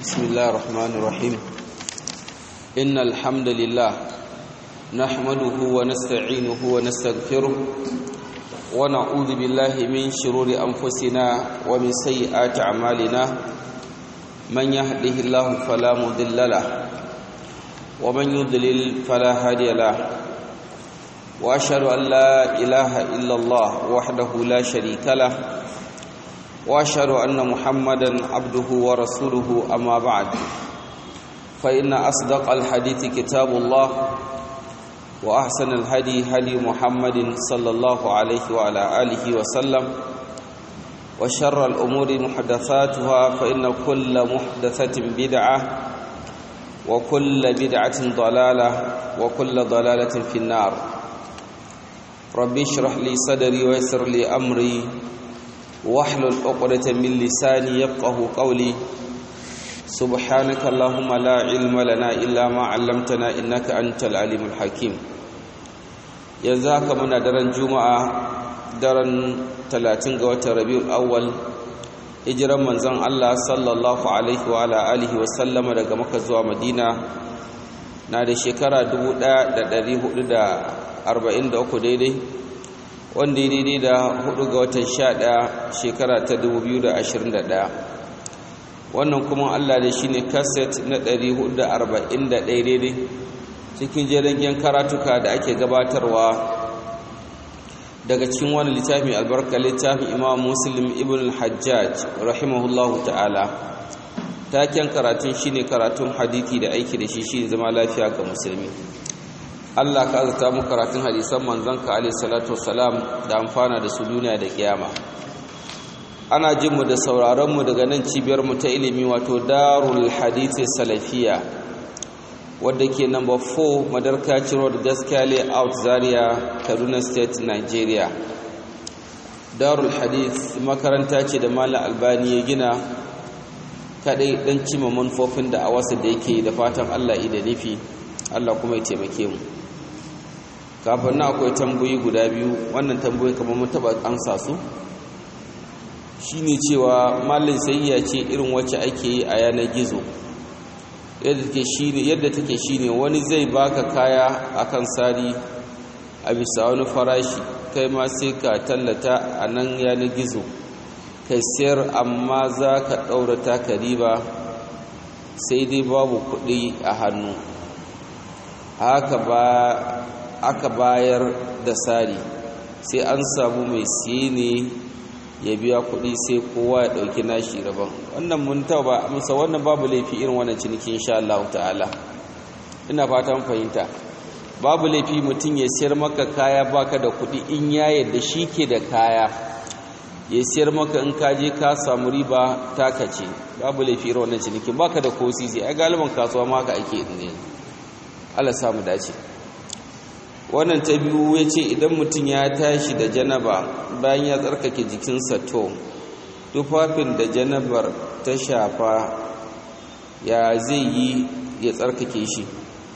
بسم الله الرحمن الرحيم إن الحمد لله نحمده ونستعينه ونستغفره ونعوذ بالله من شرور أنفسنا ومن سيئات أعمالنا من يهده الله فلا مضل له ومن يضلل فلا هادي له وأشهد أن لا إله إلا الله وحده لا شريك له واشهد ان محمدا عبده ورسوله اما بعد فان اصدق الحديث كتاب الله واحسن الهدي هدي محمد صلى الله عليه وعلى اله وسلم وشر الامور محدثاتها فان كل محدثه بدعه وكل بدعه ضلاله وكل ضلاله في النار ربي اشرح لي صدري ويسر لي امري واحلل عقدة من لساني يفقه قولي سبحانك اللهم لا علم لنا إلا ما علمتنا إنك أنت العليم الحكيم يزاك من درن جمعة درن 30 ga watan Rabiul Awwal hijiran manzon Allah sallallahu alaihi wa ala alihi wa sallama daga Makka zuwa Madina na da shekara 1443 daidai wanda ya daidai da hudu ga watan sha ɗaya shekara ta dubu biyu da ashirin da ɗaya wannan kuma allah da shi ne kaset na ɗari hudu da arba'in da ɗaya daidai cikin jiragen karatuka da ake gabatarwa daga cikin wani littafi albarka littafin imam muslim ibn hajjaj rahimahullahu ta'ala taken karatun shine karatun hadithi da aiki da shi shi zama lafiya ga musulmi Allah ka azata mu karatun hadisan manzanka alayhi salatu wassalam da amfana da su duniya da kiyama ana jin mu da sauraron mu daga nan cibiyar mu ta ilimi wato Darul Hadith Salafiya wadda ke number 4 Madarkaci Road Gaskiya Layout Zaria Kaduna State Nigeria Darul Hadith makaranta ce da Malam Albani ya gina kadai dan cima manufofin da a wasu da yake da fatan Allah da nufi Allah kuma ya taimake mu kafin na akwai tambayi guda biyu wannan tambayi kamar mun taba ansa su shine cewa mallin sayayya ce irin wacce ake yi a yanar gizo yadda take shine yadda take shine wani zai baka kaya akan sari a bisa wani farashi kai ma sai ka tallata a nan yanar gizo kai sayar amma za ka ɗaura taka riba sai dai babu kuɗi a hannu haka ba aka bayar da sari sai an samu mai siye ne ya biya kuɗi sai kowa ya ɗauki nashi rabon wannan mun ba musa wannan babu laifi irin wannan ciniki insha Allah ta'ala ina fatan fahimta babu laifi mutum ya siyar maka kaya baka da kuɗi in ya yadda shi ke da kaya ya siyar maka in ka je ka samu riba taka ce babu laifi irin wannan ciniki baka da ko sisi ai galiban kasuwa ma haka ake ne Allah samu dace wannan ta biyu ya ce idan mutum ya tashi da janaba bayan ya tsarkake jikinsa to tufafin da janabar ta shafa ya zai yi ya tsarkake shi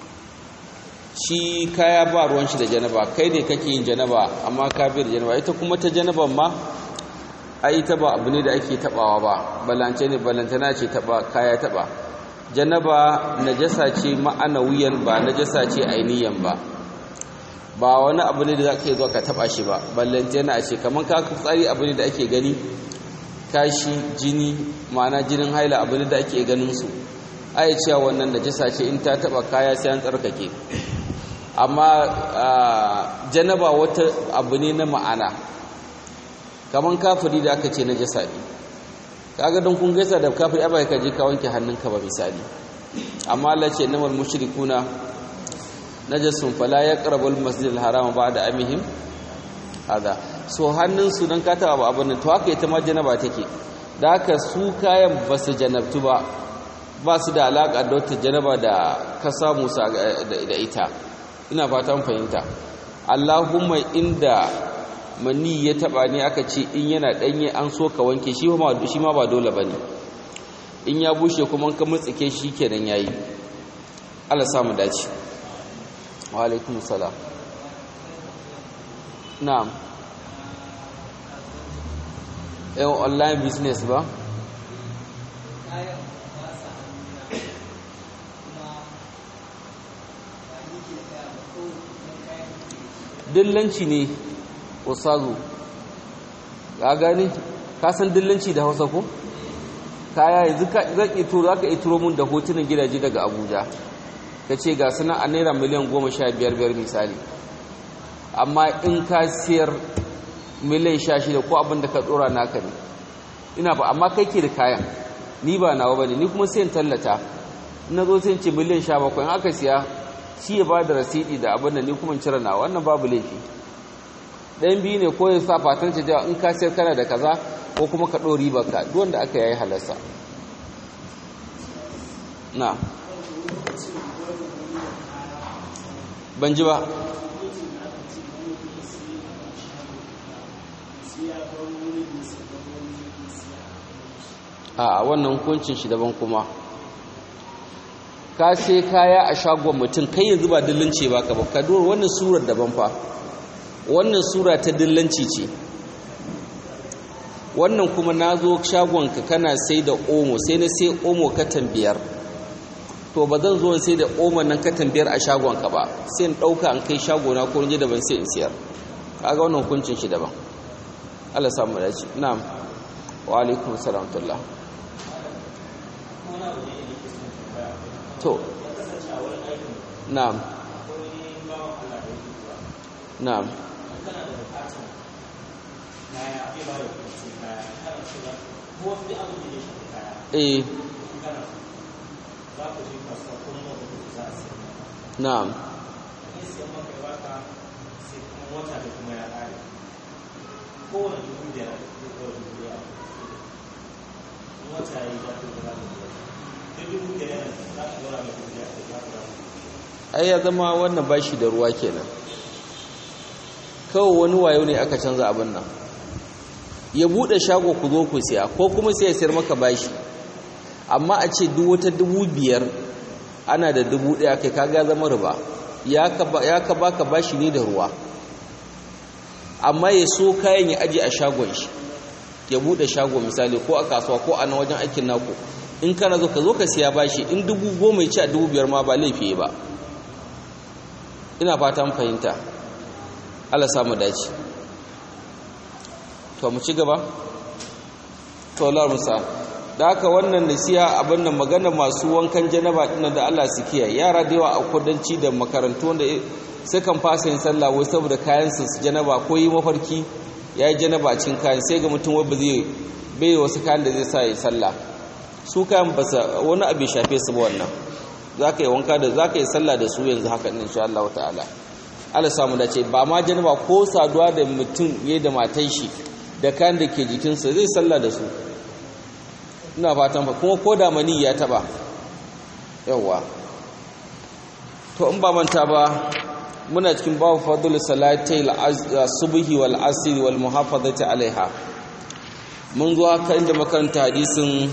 shi kaya ba ruwan shi da janaba kai ne kake yin janaba amma ka bi da janaba ita kuma ta janaban ma ai ita ba abu ne da ake tabawa ba balance ne balantana ce taba kaya taba janaba najasa ce ma'anawiyan ba najasa ce ainiyan ba ba wani abu ne da za ka yi zuwa ka taba shi ba ballanta yana a ce kamar ka tsari abu ne da ake gani kashi jini ma'ana jinin haila abu ne da ake ganin su ai cewa wannan najasa ce in ta taba kaya sai an tsarkake amma janaba wata abu ne na ma'ana kamar kafiri da aka ce najasa ne kaga don kun gaisa da kafiri abai ka je ka wanke hannunka ba misali amma Allah ce namal mushrikuna najasun fala yaqrabul masjidil harama ba'da amihim hada so hannun su dan kata ba abin to haka ita ma janaba take da haka su kayan basu janabtu ba ba su da alaka da wata janaba da ka samu sa da ita ina fatan fahimta Allahumma inda mani ya taba ne aka ce in yana danye an so ka wanke shi ma shi ma ba dole bane in ya bushe kuma ka mutsike shi kenan yayi Allah samu dace wa alaikum salam na'am eh online business ba dillanci ne usazu ka gani ka san dillanci da hausa ko kaya yanzu zan ito za ka ituro mun da hotunan gidaje daga abuja ka ce ga suna a naira miliyan goma sha biyar biyar misali amma in ka siyar miliyan sha shida ko abin da ka tsora naka ne ina ba amma kai ke da kayan ni ba nawa ba ne ni kuma sayan tallata na zo sai ce miliyan sha bakwai in aka siya shi ya ba da rasidi da abin da ni kuma cire nawa wannan babu laifi ɗayan biyu ne ko ya sa fatan ce in ka siyar kana da kaza ko kuma ka ɗori baka duk wanda aka yayi halarsa na ban ji ba a wannan hukuncin shi daban kuma ka sai kaya a shagon mutum kai yanzu ba dillanci ba ka ba ka dora wannan surar daban fa wannan sura ta dillanci ce wannan kuma na zo shagonka kana sai da omo sai na sai omo katan biyar to ba zan zo sai da omo nan katan biyar a shagonka ba sai in ɗauka an kai shagona ko rinje daban sai in siyar kaga wannan hukuncin shi daban Allah samu dace na'am wa alaikum salam tullah to na'am na'am eh na'am ai ya zama wannan bashi da ruwa kenan kawai wani wayo ne aka canza abin nan ya bude shago ku zo ku siya ko kuma sai ya sayar maka bashi amma a ce duk wata dubu biyar ana da dubu ɗaya kai kaga zama riba ya ka baka bashi ne da ruwa amma ya so kayan ya aje a shagon shi ya bude shago misali ko a kasuwa ko a na wajen aikin naku in kana zo ka zo ka siya bashi in dubu goma ya ci a dubu biyar ma ba laifi ba ina fatan fahimta Allah samu dace to mu ci gaba to Allah musa da haka wannan nasiha abin nan magana masu wankan janaba dinnan da Allah su kiyaye yara da yawa a kudanci da makarantu wanda sukan fasa yin sallah wai saboda kayan su janaba ko yi mafarki yayi janaba cikin kayan sai ga mutum wai ba zai bai wasu kayan da zai sa yi sallah su kayan ba wani abu shafe su ba wannan zaka yi wanka da zaka yi sallah da su yanzu haka insha Allah ta'ala Allah samu dace ba ma janaba ko saduwa da mutum yayi da matan shi da kayan da ke jikinsa zai sallah da su ina fatan fa kuma ko da mani ya taba yawa to in ba manta ba muna cikin babu fadl salatai subhi wal asr wal muhafazati alaiha mun zo haka inda makaranta hadisin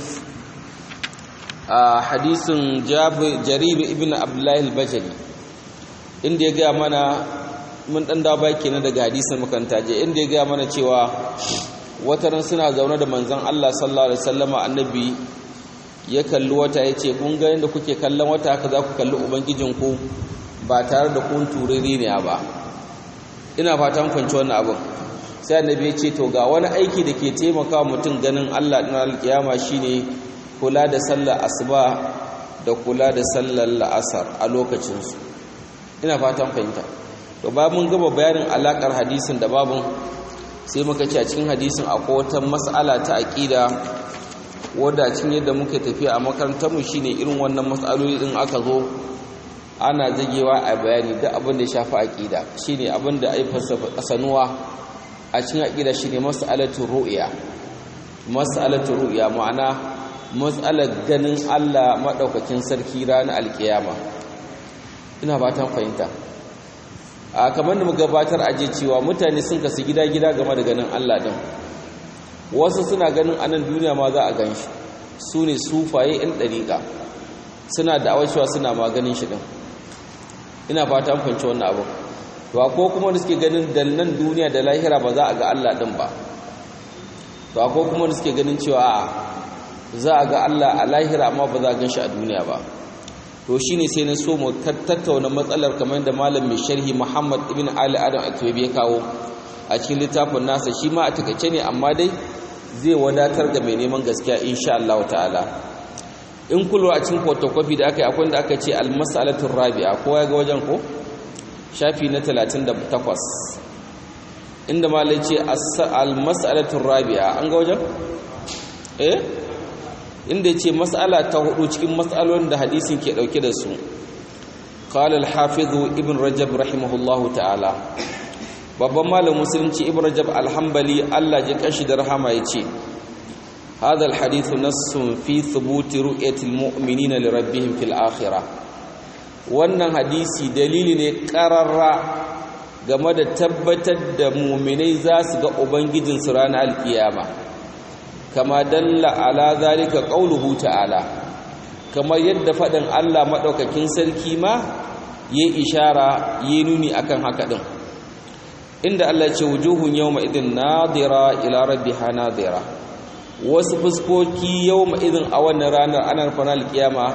hadisin jarir ibn abdullah al-bajali inda ya ga mana mun dan dawo baki na daga hadisin makaranta je inda ya ga mana cewa wataran suna zaune da manzon Allah sallallahu alaihi wasallama annabi ya kalli wata yace kun ga yanda kuke kallon wata haka za ku kalli ubangijinku ba tare da kun turiri ne ba ina fatan kwanci wannan abin sai annabi ya ce to ga wani aiki da ke taimaka mutum ganin Allah din alkiyama shine kula da sallar asuba da kula da sallar la'asar a lokacin su ina fatan fahimta to ba mun gaba bayanin alakar hadisin da babun sai muka ce a cikin hadisin akwai wata mas'ala ta aqida wadda cikin yadda muke tafiya a makarantar mu shine irin wannan mas'aloli din aka zo ana zagewa a bayani duk abin da ya shafi aqida shine abin da ai falsafa sanuwa a cikin aqida shine mas'alatul ru'ya mas'alatul ru'ya ma'ana mas'alar ganin Allah madaukakin sarki ranar alkiyama ina fatan fahimta a kamar da gabatar aje cewa mutane sun kasu gida-gida game da ganin Allah din wasu suna ganin anan duniya ma za a gan shi su ne sufaye 'yan ɗariƙa suna da awashewa suna ma ganin shi din ina fata an fahimci wannan abu to ko kuma da suke ganin da nan duniya da lahira ba za a ga Allah din ba to ko kuma da suke ganin cewa za a ga Allah a lahira amma ba za a gan shi a duniya ba to shine sai na so mu tattauna matsalar kamar da malam mai sharhi Muhammad ibn Ali Adam Atwabi ya kawo a cikin littafin nasa shi ma a takaice ne amma dai zai wadatar da mai neman gaskiya insha Allah ta'ala in kullu a cikin photocopy da aka yi akwai da aka ce al-mas'alatu rabi'a kowa ya ga wajen ko shafi na 38 inda malai ce al-mas'alatu rabi'a an ga wajen eh inda ya ce mas'ala ta hudu cikin mas'alolin da hadisin ke dauke da su qala al-hafiz ibn rajab rahimahullahu ta'ala babban malam musulunci ibn rajab al-hanbali Allah ji kashi da rahama yace hadha al-hadith nassun fi thubut ru'yati al-mu'minina li rabbihim fil akhirah wannan hadisi dalili ne qararra game da tabbatar da mu'minai za su ga ubangijinsu ranar alkiyama kama dalla ala zalika qauluhu ta'ala kamar yadda fadin Allah madaukakin sarki ma yayi ishara yayi nuni akan haka din inda Allah ce wujuhun yawma idin nadira ila rabbiha nadira wasu fuskoki yawma idin a wannan ranar anar fanal kiyama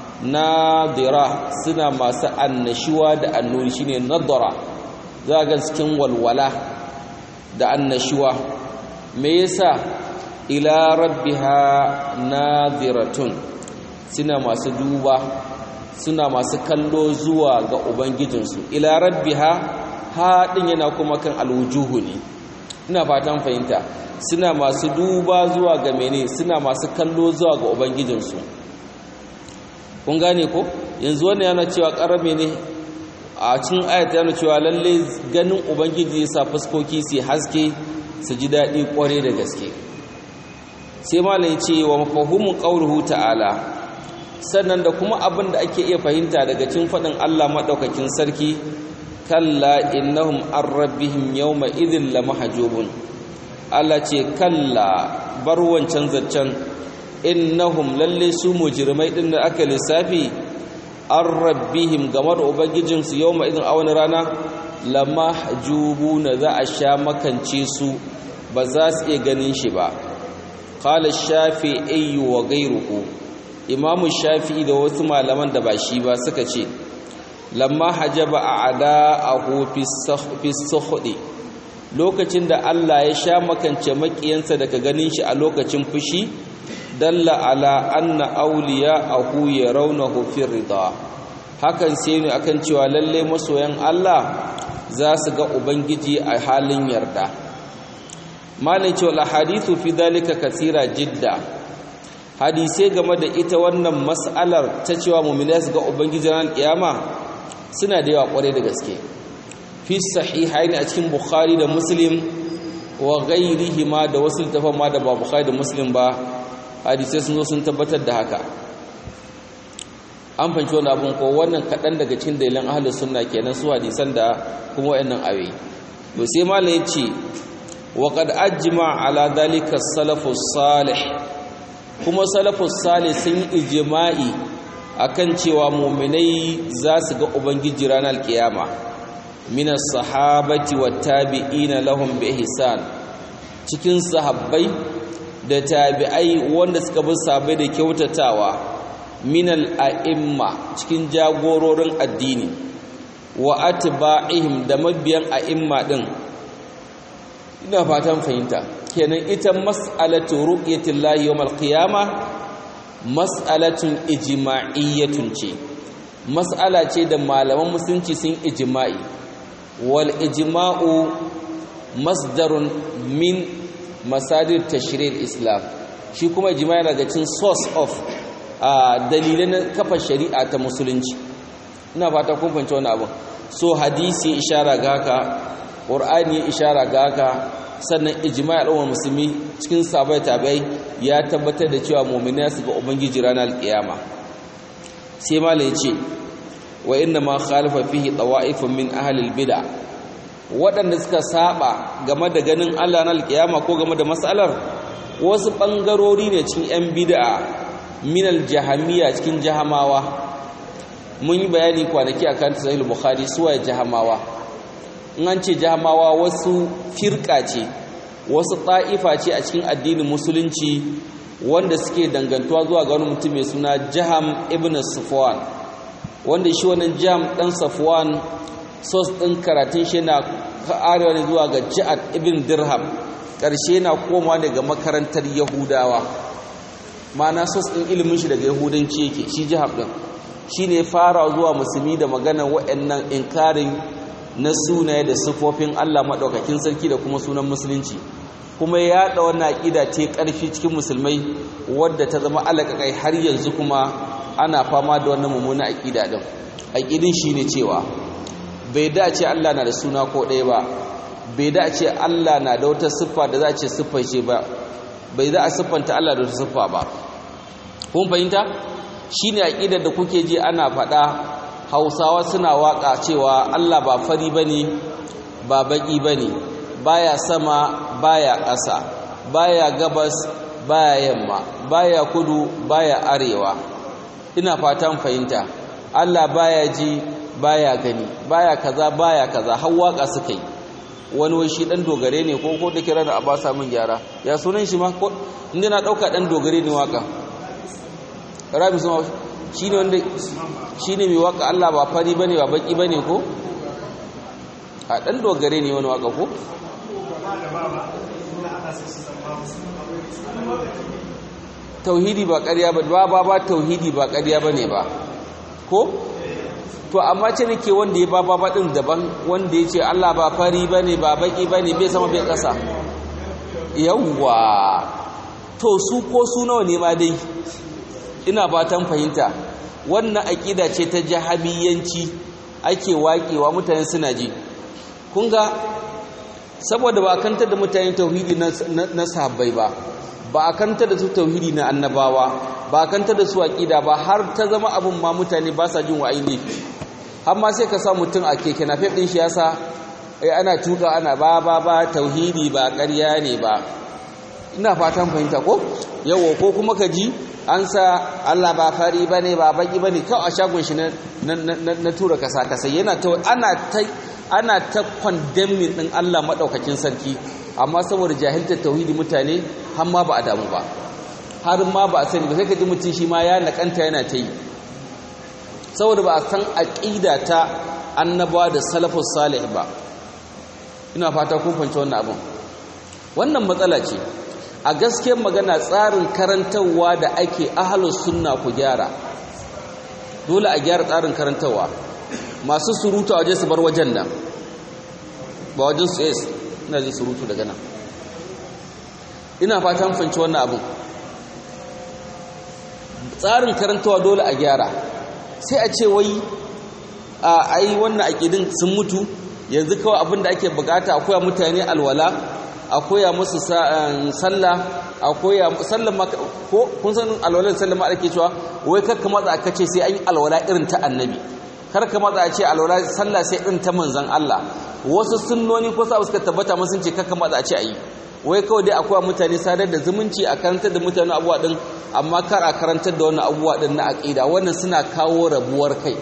nadira suna masu annashuwa da annuri shine nadara za ga cikin walwala da annashuwa me yasa ila rabbiha nadiratun suna masu duba suna masu kallo zuwa ga ubangijinsu ila rabbiha haɗin yana kuma kan alwujuhu ne ina fatan fahimta suna masu duba zuwa ga mene suna masu kallo zuwa ga ubangijinsu kun gane ko yanzu wannan yana cewa ƙarame ne a cikin ayat yana cewa lalle ganin ubangiji ya sa fuskoki su haske su ji daɗi ƙware da gaske sai malai ce wa mafahimin ƙauruhu ta'ala sannan da kuma abin da ake iya fahimta daga cikin faɗin Allah maɗaukakin sarki kalla innahum an rabbihim yawma idhin lamahjubun Allah ce kalla bar wancan zaccen innahum lalle su mujrimai din da aka lissafi an rabbihim game da ubangijin su yawma idhin a wani rana lamahjubuna za a sha makance su ba za su iya ganin shi ba qala shafi'i wa ghayruhu imamu shafi'i da wasu malaman da ba shi ba suka ce lamma hajaba a'da'ahu fi sukhdi lokacin da Allah ya sha makance makiyansa daga ganin shi a lokacin fushi dalla ala anna awliya'ahu yarawnahu fi ridha hakan sai ne akan cewa lalle masoyan Allah za su ga ubangiji a halin yarda malai cewa hadithu fi dalika kathira jidda hadisai game da ita wannan mas'alar ta cewa mu'minai su ga ubangiji ran kiyama suna da yawa kware da gaske fi sahihain a cikin bukhari da muslim wa ghairihima da wasu littafan ma da ba bukhari da muslim ba hadisai sun zo sun tabbatar da haka an fanci wani abin ko wannan kaɗan daga cikin dalilan ahlus sunna kenan su hadisan da kuma wayannan ayoyi to sai malam ya ce wa qad ajma ala dhalika salafus salih kuma salafus salih sun yi ijma'i akan cewa mu'minai za su ga ubangiji ranar kiyama minas sahabati wat tabi'ina lahum bi ihsan cikin sahabbai da tabi'ai wanda suka bi sahabbai da kyautatawa minal a'imma cikin jagororin addini wa atba'ihim da mabiyan a'imma din ina fatan fahimta kenan ita mas'alatu ru'yatillahi yawmal qiyamah mas'alatun ijma'iyyatun ce mas'ala ce da malaman musulunci sun ijma'i wal ijma'u masdarun min masadir tashri'il islam shi kuma ijma'i daga cikin source of dalilai na kafa shari'a ta musulunci ina fata kun fahimci wannan abu so hadisi ishara ga haka qur'ani ishara ga haka sannan ijma'i al'ummar musulmi cikin sabai tabai ya tabbatar da cewa mu'mini su ga ubangiji ranar alkiyama sai malai ce wa inna ma khalafa fihi tawa'ifun min ahli albid'a waɗanda suka saba game da ganin Allah na alkiyama ko game da mas'alar wasu bangarori ne cikin yan bid'a min aljahamiya cikin jahamawa mun yi bayani kwanaki akan sahih bukhari suwaye jahamawa in an ce jahamawa wasu firka ce wasu ta'ifa ce a cikin addinin musulunci wanda suke dangantuwa zuwa ga wani mutum mai suna jaham ibn sufwan wanda shi wannan jam ɗan safwan sos ɗin karatun shi na arewa ne zuwa ga ja'ad ibn dirham ƙarshe na koma daga makarantar yahudawa ma'ana sos ɗin ilimin shi daga yahudanci yake shi jihar ɗin shi ne fara zuwa musulmi da maganar waɗannan inkarin na sunaye da sifofin allah maɗaukakin sarki da kuma sunan musulunci kuma ya yaɗa wannan aƙida ta ƙarfi cikin musulmai wadda ta zama alaƙaƙai har yanzu kuma ana fama da wannan mummunan aƙida ɗin aƙidin shi ne cewa bai dace Allah na da suna ko ɗaya ba bai dace Allah na da wata siffa da za a ce siffa ce ba bai za a siffanta Allah da wata siffa ba kun fahimta shi ne aƙidar da kuke ji ana faɗa hausawa suna waƙa cewa Allah ba fari ba ne ba baƙi ba ne baya sama baya ƙasa baya gabas baya yamma baya kudu baya arewa ina fatan fahimta Allah baya ji baya gani baya kaza baya kaza har waka suka yi wani wai shi dan dogare ne ko ko da kira da abasa min gyara ya sunan shi ma ko inda na dauka dan dogare ne waka rabi suma shine wanda shine mai waka Allah ba fari bane ba baki bane ko a dan dogare ne wani waka ko tauhidi ba ƙarya ba ba ba tauhidi ba ƙarya bane ba ko to amma ce nake wanda ya baba baɗin daban wanda ya ce Allah ba fari ba ne ba baƙi ba ne bai sama bai ƙasa yawwa to su ko su nawa ne ma dai ina fatan fahimta wannan aƙida ce ta jahabiyanci ake waƙewa mutane suna ji kun ga saboda ba a kantar da mutane tauhidi na sahabbai ba ba a kantar da su tauhidi na annabawa ba a kantar da su aƙida ba har ta zama abin ma mutane ba sa jin wa'ayi ne har ma sai ka sa mutum a keke na ɗin shi yasa ai ana tuka ana ba ba ba tauhidi ba ƙarya ne ba ina fatan fahimta ko yawo ko kuma ka ji an sa Allah ba fari bane ba baki bane kawai a shagon shi na na tura kasa kasa yana ta ana ta ana ta condemning din Allah madaukakin sarki amma saboda jahiltar tauhidi mutane har ma ba a damu ba har ma ba a sani ba sai ka ji mutum shi ma ya nakanta yana ta yi saboda ba a san aƙida ta annabawa da salafus salih ba ina fata kun fahimci wannan abin wannan matsala ce a gaskiyar magana tsarin karantarwa da ake ahlus sunna ku gyara dole a gyara tsarin karantarwa masu surutu a waje su bar wajen nan ba wajen su yes ina jin surutu daga nan ina fata mun fahimci wannan abin tsarin karantarwa dole a gyara sai a ce wai a ai wannan aƙidin sun mutu yanzu kawai abin da ake bukata akwai mutane alwala akwai musu sallah akwai sallan ma ko kun san alwala sallan ma ake cewa wai kakka matsa aka ce sai an yi alwala irin ta annabi kar ka matsa a ce alwala sallah sai irin ta manzon Allah wasu sunnoni ko sa suka tabbata mun sun ce kakka matsa a ce ayi wai kawai dai akwai mutane sadar da zumunci a karantar da mutane abuwa din amma kar a karantar da wannan abubuwa din na aqida wannan suna kawo rabuwar kai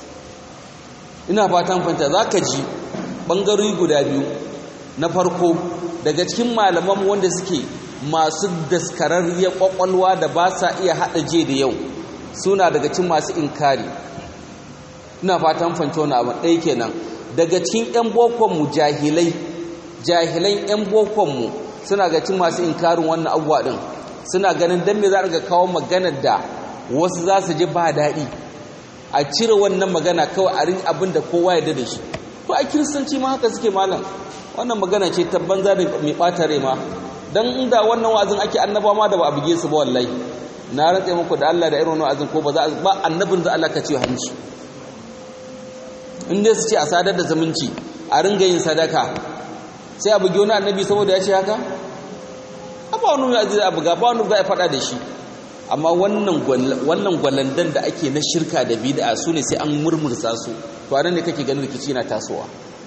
ina fatan fanta zaka ji bangarori guda biyu na farko daga cikin malaman wanda suke masu daskararriyar kwakwalwa da ba sa iya hada je da yau suna daga cikin masu inkari ina fatan fanta wannan abu ɗaya kenan daga cikin yan bokon mu jahilai jahilan yan bokon mu suna ga cikin masu inkarin wannan abubuwa din suna ganin dan me za a kawo maganar da wasu za su ji ba daɗi a cire wannan magana kawai a rin abin da kowa ya da shi to a kiristanci ma haka suke malam wannan magana ce ta banza da mai ɓata rai ma don inda wannan wa'azin ake annaba ma da ba a buge su ba wallahi na rantse muku da Allah da irin wannan wa'azin ko ba za ba annabin za Allah ka ce hanci in dai su ce a sadar da zumunci a ringa yin sadaka sai a buge wani annabi saboda ya ce haka ba wani mai aziza abu ga ba wani za a faɗa da shi amma wannan gwalandan da ake na shirka da bid'a su ne sai an murmursa su to anan ne kake ganin rikici na tasowa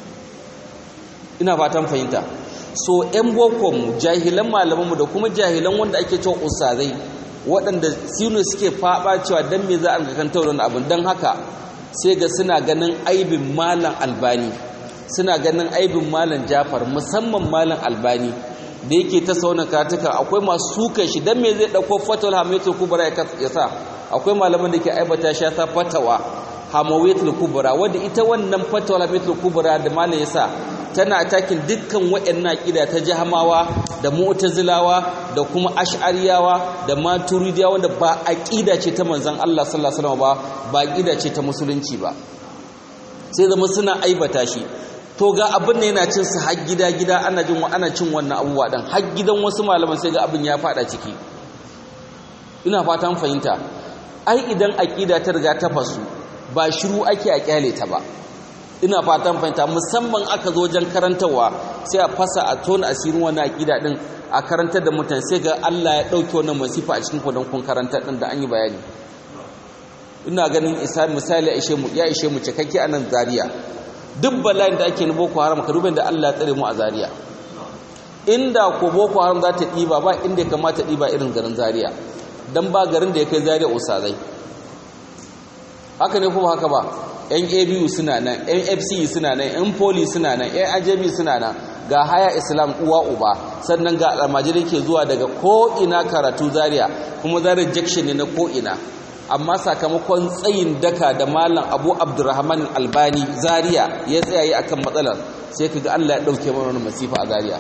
ina fatan fahimta so ƴan bokon mu jahilan malaman mu da kuma jahilan wanda ake cewa ustazai waɗanda sinu suke faɓa cewa dan me za a ga kan taurin abin dan haka sai ga suna ganin aibin malam albani suna ganin aibin malam jafar musamman malam albani da yake ta sauna karatuka akwai masu sukan shi dan me zai dauko fatawal hamiyatul kubra ya sa akwai malaman da ke aibata shi ta fatawa hamawiyatul kubra wanda ita wannan fatwa hamawiyatul kubra da malam yasa tana atakin dukkan wayannan aqida ta jahamawa da mu'tazilawa da kuma ash'ariyawa da maturidiyawa wanda ba aqida ce ta manzon Allah sallallahu alaihi wasallam ba ba aqida ce ta musulunci ba sai zama suna aibata shi to ga abin da yana cin su har gida gida ana jin ana cin wannan abubuwa dan har gidan wasu malaman sai ga abin ya fada ciki ina fatan fahimta ai idan aqida ta riga ta fasu ba shiru ake a kyale ta ba ina fatan fahimta musamman aka zo wajen karantarwa sai a fasa a tona asirin wannan aqida din a karantar da mutane sai ga Allah ya dauke wannan masifa a cikin kudin kun karantar din da an yi bayani ina ganin isa misali ya ishe mu ya ishe mu cikakke anan Zaria duk bala'in da ake ni boko haram ka duba da Allah ya tsare mu a Zaria inda ko boko haram za ta diba ba inda ya kamata diba irin garin Zaria dan ba garin da ya kai Zaria usazai haka ne kuma haka ba yan abu suna nan yan fc suna nan yan poli suna nan yan ajabi suna nan ga haya islam uwa uba sannan ga almajiri ke zuwa daga ko'ina karatu zaria kuma zaria jakshin ne na ko'ina amma sakamakon tsayin daka da malam abu abdurrahman albani zaria ya tsayaye akan matsalar sai ka ga allah ya ɗauke mana wani masifa a zaria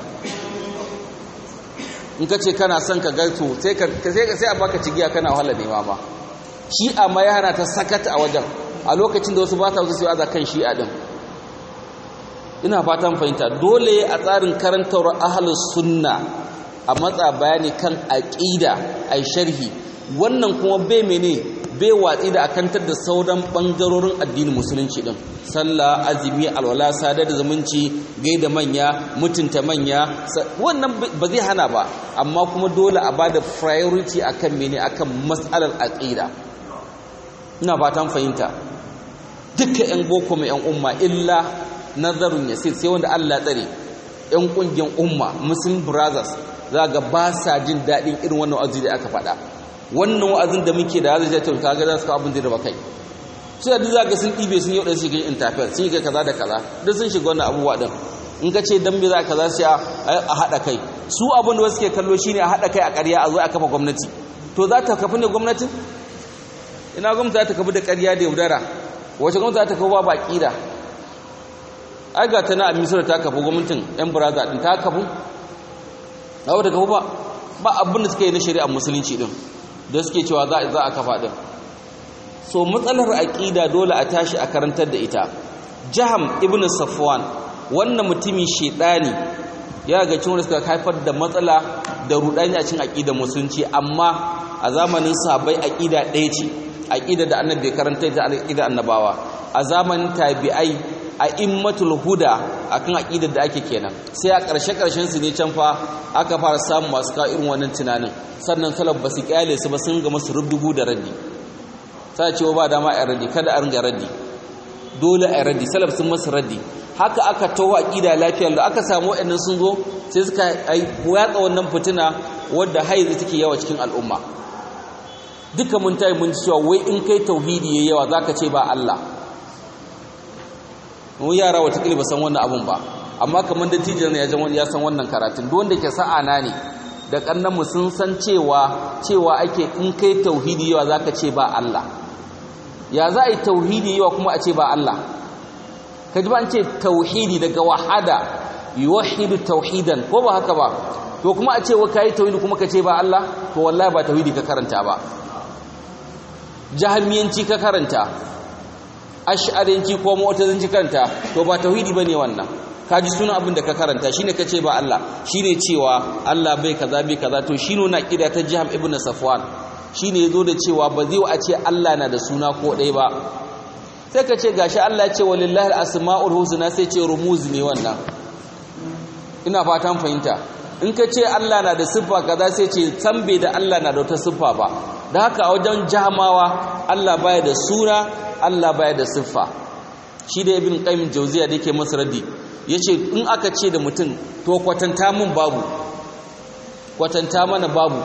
in ka ce kana son ka gaito sai a baka cigiya kana wahala nema ma shi'a ma ya hana ta sakata a wajen a lokacin da wasu ba ta wasu sai aza kan shi'a din ina fatan fahimta dole a tsarin karantar ahlus sunna a matsa bayani kan aqida ai sharhi wannan kuma bai mene bai watsi da akantar da sauran bangarorin addinin musulunci din sallah azumi alwala sadar da zumunci gaida manya mutunta manya wannan ba zai hana ba amma kuma dole a bada priority akan mene akan mas'alar aqida ina fatan fahimta duka 'yan boko mai 'yan umma illa nazarun yasir sai wanda Allah tsare 'yan kungiyar umma muslim brothers za ga ba sa jin daɗin irin wannan wa'azi da aka faɗa wannan wa'azin da muke da zai ta kaga za su kawo abin da raba kai su da za ga sun ɗibe sun yau da su shiga interfere sun yi kaza da kaza duk sun shiga wannan abubuwa din in ka ce dan me za kaza sai a haɗa kai su abin da wasu ke kallo shine a haɗa kai a ƙarya a zo a kafa gwamnati to za ta kafi ne gwamnatin ina gwamnati za ta kafi da ƙarya da yaudara wace gwamnati za ta kawo ba ƙida ai ga ta na amisar ta kafa gwamnatin yan buraza din ta kafu na wata kafu ba ba abin da suka yi na shari'ar musulunci din da suke cewa za a kafa din so matsalar aƙida dole a tashi a karantar da ita jaham ibn safwan wannan mutumin shedani ya ga cin suka haifar da matsala da rudani a cikin aƙidar musulunci amma a zamanin sahabbai aƙida ɗaya ce aqida da annabi karanta da aqida annabawa a zamanin tabi'ai a immatul huda akan aqidar da ake kenan sai a ƙarshe ƙarshen su ne can fa aka fara samun masu ka irin wannan tunanin sannan salaf basu kyale su ba sun ga masu rubdugu da raddi sai cewa ba dama a raddi kada a ringa raddi dole a raddi salaf sun masu raddi haka aka tawo aqida lafiyar da aka samu waɗannan sun zo sai suka yatsa wannan fitina wadda haizi take yawa cikin al'umma duka mun tayi mun cewa wai in kai tauhidi yayi yawa zaka ce ba Allah mu yara wata kila ba san wannan abun ba amma kamar da tijjar ne ya san wannan karatun duk wanda ke sa'ana ne da kannan mu sun san cewa cewa ake in kai tauhidi yawa zaka ce ba Allah ya za a yi tauhidi yawa kuma a ce ba Allah kaji ba an ce tauhidi daga wahada yuwahhidu tauhidan ko ba haka ba to kuma a ce wa kai tauhidi kuma ka ce ba Allah to wallahi ba tauhidi ka karanta ba jahamiyanci ka karanta ash'arinci ko mu'tazilanci karanta to ba tauhidi bane wannan kaji sunan abin da ka karanta shine kace ba Allah shine cewa Allah bai kaza bai kaza to shine na kida ta Jiham ibn Safwan shine yazo da cewa ba zai a ce Allah na da suna ko dai ba sai ka ce gashi Allah ya ce walillahi al-asmaul husna sai ce rumuz ne wannan ina fatan fahimta in ka ce Allah na da siffa kaza sai ce san bai da Allah na da wata siffa ba da haka a wajen jahamawa Allah baya da suna Allah baya da siffa shi da ibn qayyim jawziya da yake masa raddi yace in aka ce da mutum to kwatanta mun babu kwatanta mana babu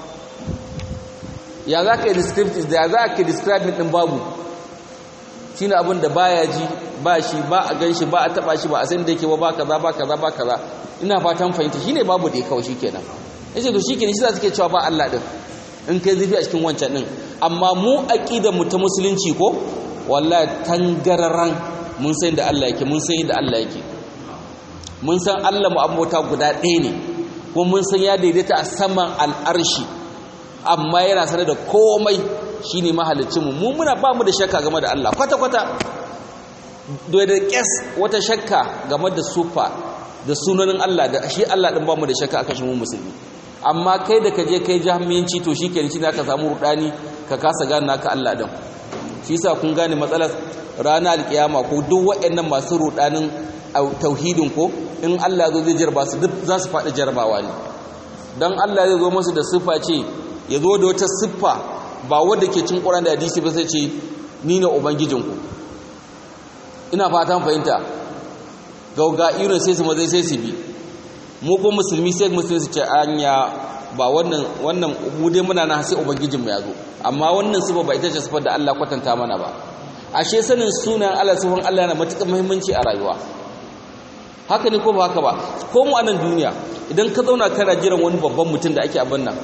ya za ka describe da ya za ka describe din babu shine abin da baya ji ba shi ba a gan shi ba a taba shi ba a san da yake ba ba kaza ba kaza ba kaza ina fatan fahimta shine babu da ya kawo shikenan yace to shikenan shi za suke cewa ba Allah din in kai zafi a cikin wancan din amma mu aqidar mu ta musulunci ko wallahi tangararan mun san da Allah yake mun san da Allah yake mun san Allah mu abota guda ɗaya ne ko mun san ya daidaita a saman al'arshi amma yana sanar da komai shine mahalicin mu mu muna ba mu da shakka game da Allah kwata kwata da da kes wata shakka game da sufa da sunanin Allah da shi Allah din ba mu da shakka akan shi mu musulmi amma kai da kaje kai jahmiyanci to shikenan shi ka samu rudani ka kasa gane naka Allah din shi yasa kun gane matsalar ranar alkiyama ko duk waɗannan masu rudanin tauhidin ko in Allah zo zai jarba su duk za su faɗi jarbawa ne dan Allah zai zo musu da siffa ce ya zo da wata siffa ba wadda ke cin Qur'ani da hadisi ba sai ce ni ne ubangijinku ina fatan fahimta gauga irin sai su mazai sai su bi mu ko musulmi sai musulmi su ce anya ba wannan wannan mu dai muna nan sai ubangijin mu ya zo amma wannan sifa ba ita ce sifar da Allah kwatanta mana ba ashe sanin sunan Allah sifan Allah yana matuƙar muhimmanci a rayuwa haka ne ko ba haka ba ko mu a nan duniya idan ka zauna kana jiran wani babban mutum da ake abin nan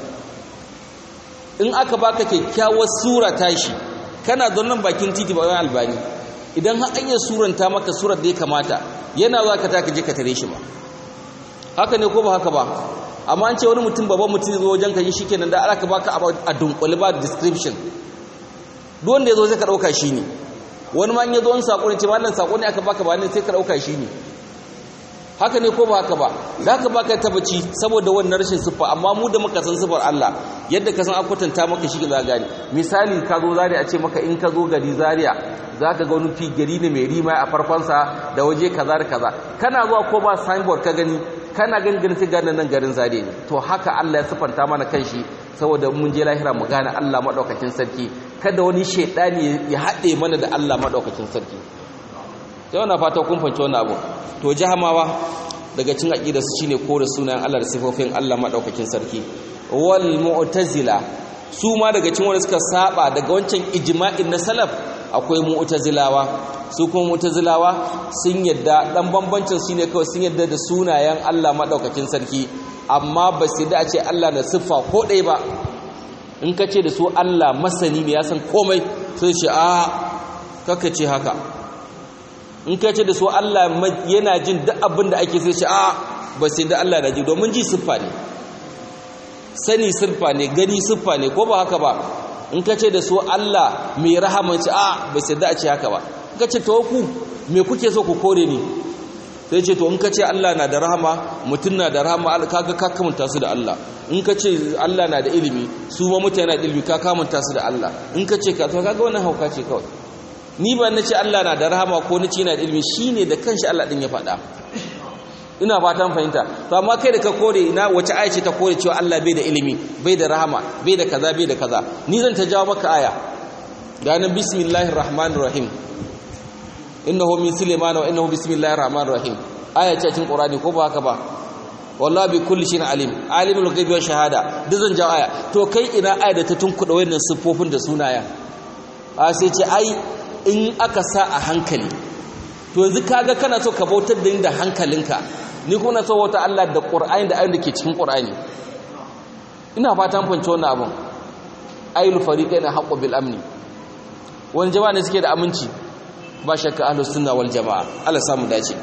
in aka baka kyakkyawar sura tashi kana nan bakin titi ba wani albani idan har an yi suranta maka surar da ya kamata yana za ka taka je ka tare shi ba haka ne ko ba haka ba amma an ce wani mutum babban mutum zo wajen ka yi shi kenan da aka baka a dunkule ba description duk wanda ya zo sai ka ɗauka shi ne wani ma in ya zo wani saƙo ne ce mallan saƙo ne aka baka ba ne sai ka ɗauka shi ne haka ne ko ba haka ba da haka baka tabbaci saboda wannan rashin siffa amma mu da muka san siffar Allah yadda ka san akwatanta maka shi za gani misali ka zo zaria a ce maka in ka zo gari zaria zaka ga wani fi gari ne mai rima a farkonsa da waje kaza da kaza kana zuwa ko ba signboard ka gani kana gani ganin sai gane nan garin zaria ne to haka Allah ya siffanta mana kanshi saboda mun je lahira mu gane Allah madaukakin sarki kada wani shedani ya haɗe mana da Allah madaukakin sarki sai wannan fata kun fahimci wannan abu to jahamawa daga cin aqida su shine kore sunayen Allah da sifofin Allah madaukakin sarki wal mu'tazila su ma daga cin wanda suka saba daga wancan ijma'in na salaf akwai mu'tazilawa su kuma mu'tazilawa sun yadda dan bambancin su ne kawai sun yadda da sunayen Allah madaukakin sarki amma ba su da a ce Allah na siffa ko ɗaya ba in ka ce da su Allah masani ne ya san komai sai ce a kaka ce haka in ka ce da su Allah yana jin duk abin da ake sai ce a ba sai da Allah na ji domin ji siffa ne sani siffa ne gani siffa ne ko ba haka ba in ka ce da su Allah mai rahama ce a ba sai da a ce haka ba in ka ce to ku me kuke so ku kore ni sai ce to in ka ce Allah na da rahama mutum na da rahama kaga ka kamanta su da Allah in ka ce Allah na da ilimi su ma mutane na da ilimi ka kamanta su da Allah in ka ce ka to kaga wannan hauka ce kawai ni ba na ce Allah na da rahama ko na ce yana da ilimi shine da kanshi Allah din ya faɗa ina fatan fahimta to amma kai da ka kore ina wace aya ce ta kore cewa Allah bai da ilimi bai da rahama bai da kaza bai da kaza ni zan ta jawo maka aya ganin bismillahir rahmanir rahim innahu min sulaiman wa innahu bismillahir rahmanir rahim aya ce cikin qur'ani ko ba haka ba wallahi bi kulli shay'in alim alimul ghaibi wa shahada duk zan jawo aya to kai ina aya da ta tunkuda wannan siffofin da sunaya a sai ce ai in aka sa a hankali to yanzu kaga kana so ka bautar da ni da hankalinka ni kuma na so wata Allah da Qur'ani da ayoyin da ke cikin Qur'ani ina fatan fahimci wannan abun ayyul fariqaina haqqu bil amni wani jama'a ne suke da aminci ba shakka ahlus sunna wal jamaa Allah samu dace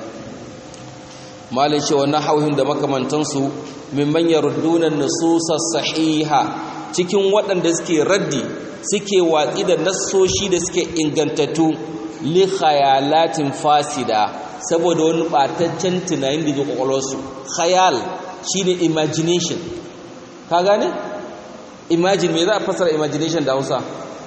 malai ce wannan hauhin da makamantansu mimman yarudduna nusus sahiha cikin waɗanda suke raddi suke watsi da nassoshi da suke ingantattu li khayalatin fasida saboda wani bataccen tunanin da ke kwakwalwarsu khayal shine imagination ka gane imagine me za a fasara imagination da hausa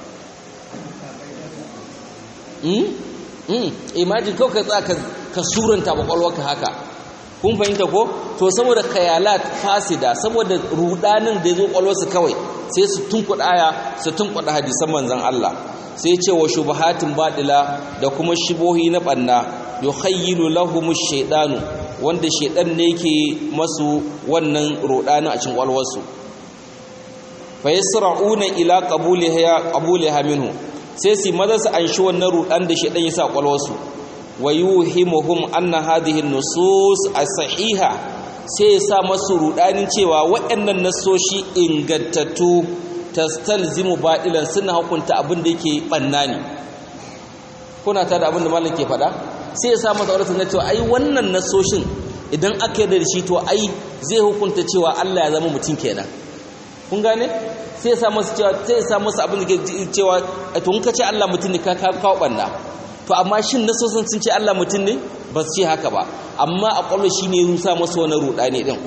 mm? mm. imagine kawai ka tsaka ka suranta kwakwalwarka haka kun fahimta ko to saboda khayalat fasida saboda rudanin da ya zo kwakwalwarsu kawai sai su tunkuɗa aya su tunkuɗa hadisan manzon Allah sai ce wa shubahatin baɗila da kuma shibohi na ɓanna yukhayyilu lahumu shaidanu wanda shaidan ne yake masu wannan rudanin a cikin kwalwarsu fa yasra'una ila qabuliha qabuliha minhu sai su maza su anshi wannan rudan da shaidan ya sa kwalwarsu wa yuhimuhum anna hadhihi nusus as-sahiha sai ya sa masu rudanin cewa waɗannan nasoshi ingantattu tastalzimu ba'ilan suna hukunta abin da yake banna ne kuna ta da abin da malam ke faɗa sai ya samu tsaurar na cewa ai wannan nasoshin idan aka yi da shi to ai zai hukunta cewa Allah ya zama mutum kenan kun gane sai ya samu cewa sai ya samu abin da ke cewa to in ka ce Allah mutum ne ka kawo banna to amma shin nasosin sun ce Allah mutum ne ba su ce haka ba amma a kwallo shi ne rusa masa wani ruɗa ne ɗin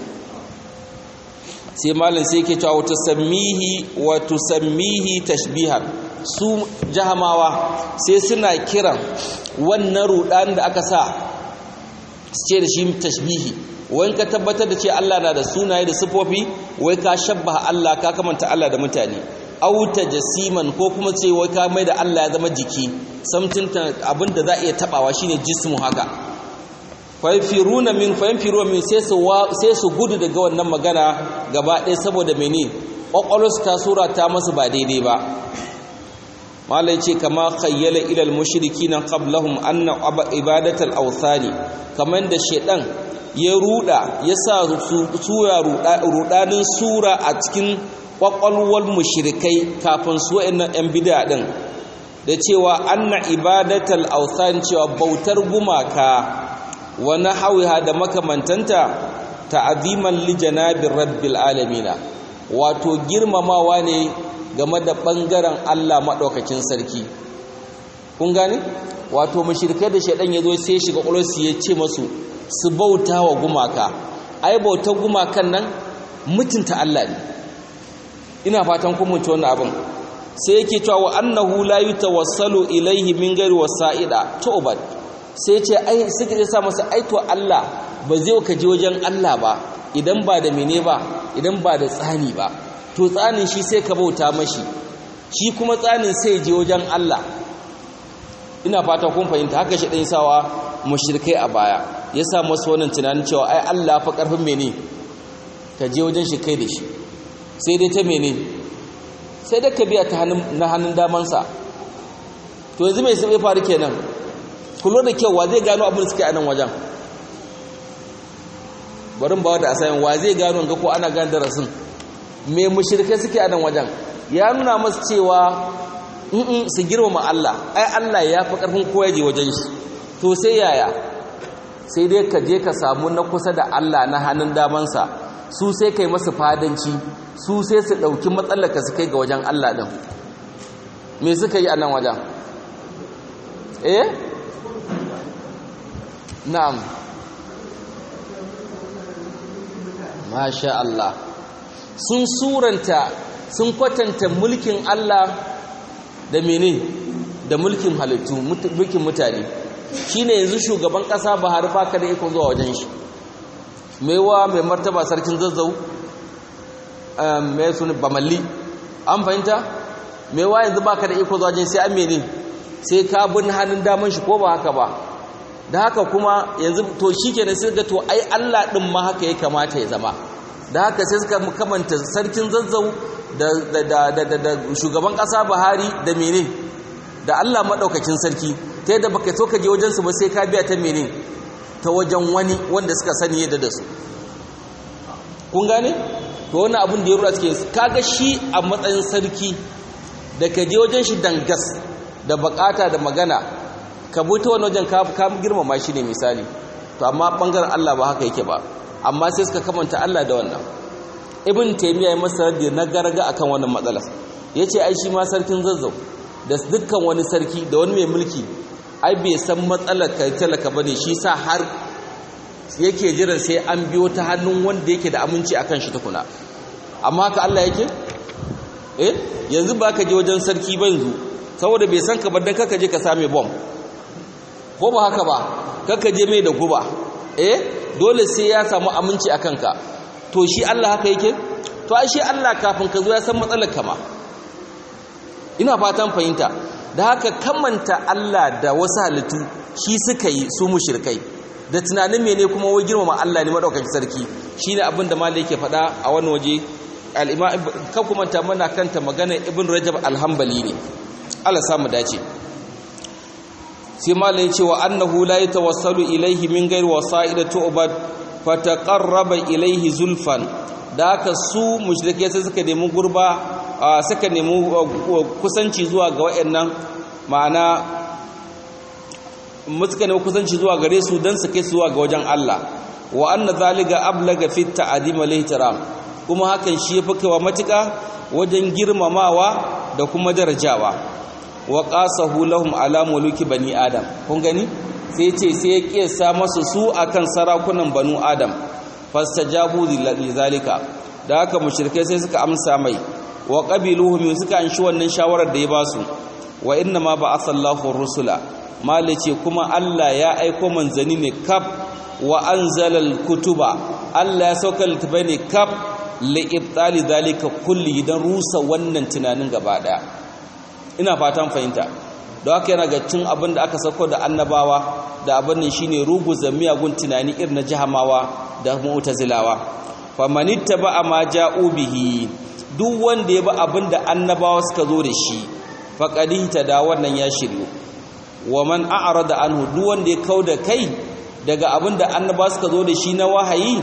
sai malin sai ke cewa wata sammihi wata sammihi tashbihar su jahamawa sai suna kiran wannan ruɗan da aka sa su ce da shi tashbihi wai ka tabbatar da ce Allah na da sunaye da sifofi wai ka shabbaha Allah ka kamanta Allah da mutane auta jasiman ko kuma ce wai ka mai da Allah ya zama jiki samtin abin da za a iya tabawa shine jismu haka fayfiruna min fayfiruna min sai su sai su gudu daga wannan magana gaba ɗaya saboda mene kwakwalwarsu ta sura ta masu ba daidai ba malai ce kama khayyala ila al-mushrikin qablahum anna ibadatal awthani kamar da shedan ya ruda ya sa sura rudanin sura a cikin kwakwalwar mushrikai kafin su wa'annan yan bid'a din da cewa anna ibadatal awthan cewa bautar gumaka wa nahawiha da makamantanta ta'aziman li janabir rabbil alamin wato girmamawa ne game da bangaren Allah madaukakin sarki kun gane wato mushrikai da shedan yazo sai shiga kulursu ya ce masu su bauta wa gumaka ai bautar gumakan nan mutunta Allah ne ina fatan kun mutu wannan abin sai yake cewa wa annahu la yutawassalu ilaihi min ghairi wasa'ida tu'bad sai ce ai suka je sa masa ai to Allah ba zai ka je wajen Allah ba idan ba da mene ba idan ba da tsani ba to tsanin shi sai ka bauta mashi shi kuma tsanin sai je wajen Allah ina fata kun fahimta haka shi dan sawa mushrikai a baya ya sa masa wannan tunanin cewa ai Allah fa karfin mene ka je wajen shi kai da shi sai dai ta mene sai da ka biya ta na hannun damansa to yanzu mai sai faru kenan kulo da kyau wa zai gano abin da suke a nan wajen barin bawa da asayin wa zai gano ga ko ana gane darasin me mushrikai suke a nan wajen ya nuna masu cewa in su girmama Allah ai Allah ya fi karfin koya je wajen shi to sai yaya sai dai ka je ka samu na kusa da Allah na hannun damansa su sai kai masu fadanci su sai su ɗauki matsalaka su kai ga wajen Allah ɗin me suka yi a nan wajen eh na'am masha Allah sun suranta sun kwatanta mulkin Allah da mene da mulkin halittu mulkin mutane shine yanzu shugaban ƙasa Buhari baka da iko zuwa wajen shi maiwa mai martaba sarkin zazzau mai suni bamalli an fahimta maiwa yanzu baka da iko zuwa wajen sai an mene sai ka bin hannun daman shi ko ba haka ba da haka kuma yanzu to shi kenan sai ga to ai Allah din ma haka ya kamata ya zama da haka sai suka kamanta sarkin zazzau da shugaban kasa Buhari da mene da Allah madaukakin sarki ta yadda baka so ka je wajen su ba sai ka biya ta mene ta wajen wani wanda suka sani yadda da su kun gane to wani abin da ya rura suke kaga shi a matsayin sarki da ka je wajen shi dangas da bukata da magana ka buta wani wajen ka girmama shi ne misali to amma bangaren Allah ba haka yake ba amma sai suka kamanta Allah da wannan ibn taymiya ya masa raddi na garga akan wannan matsala yace ai shi ma sarkin zazzau da dukkan wani sarki da wani mai mulki ai bai san matsalar kai talaka bane shi sa har yake jiran sai an biyo ta hannun wanda yake da aminci akan shi tukuna amma haka Allah yake eh yanzu ba ka je wajen sarki ba yanzu saboda bai san ka ba dan kaka je ka same bomb ko ba haka ba kaka je mai da guba eh dole sai ya samu aminci a kanka to shi Allah haka yake to ai shi Allah kafin ka zo ya san matsalar kama ina fatan fahimta da haka kamanta Allah da wasu halittu shi suka yi su mushrikai da tunanin mene kuma wai girmama Allah ne madaukakin sarki shine abin da malai yake faɗa a wani waje al-imam kan kuma ta mana kanta magana ibn rajab al-hanbali ne Allah samu dace sai malai cewa annahu la yatawassalu ilayhi min ghairi wasa'ida tu'bad fataqarraba ilayhi zulfan da haka su mushrike sai suka nemi gurba suka nemi kusanci zuwa ga wayannan ma'ana suka nemi kusanci zuwa gare su dan su kai su zuwa ga wajen Allah wa anna zalika ablaga fi ta'dim wal ihtiram kuma hakan shi yafi kaiwa matuka wajen girmamawa da kuma darajawa wa qasahu lahum ala muluki bani adam kun gani sai ce sai ya kiyasa masu su akan sarakunan banu adam fastajabu zalika da haka mushrikai sai suka amsa mai wa qabiluhum suka anshi wannan shawarar da ya basu wa inna ma ba'atha Allahu rusula malice kuma Allah ya aiko manzani ne kaf wa anzala kutuba Allah ya sauka littafai ne kaf li ibtali zalika kulli dan rusa wannan tunanin gaba daya ina fatan fahimta da haka yana ga cin abin da aka sauko da annabawa da abin nan shine ruguza miyagun tunani irin na jahamawa da mu'tazilawa famanittaba ma ja'u bihi duk wanda ya bi abin da annabawa suka zo da shi faqadinta da wannan ya shiryu wa man a'rada anhu duk wanda ya kauda kai daga abin da annabawa suka zo da shi na wahayi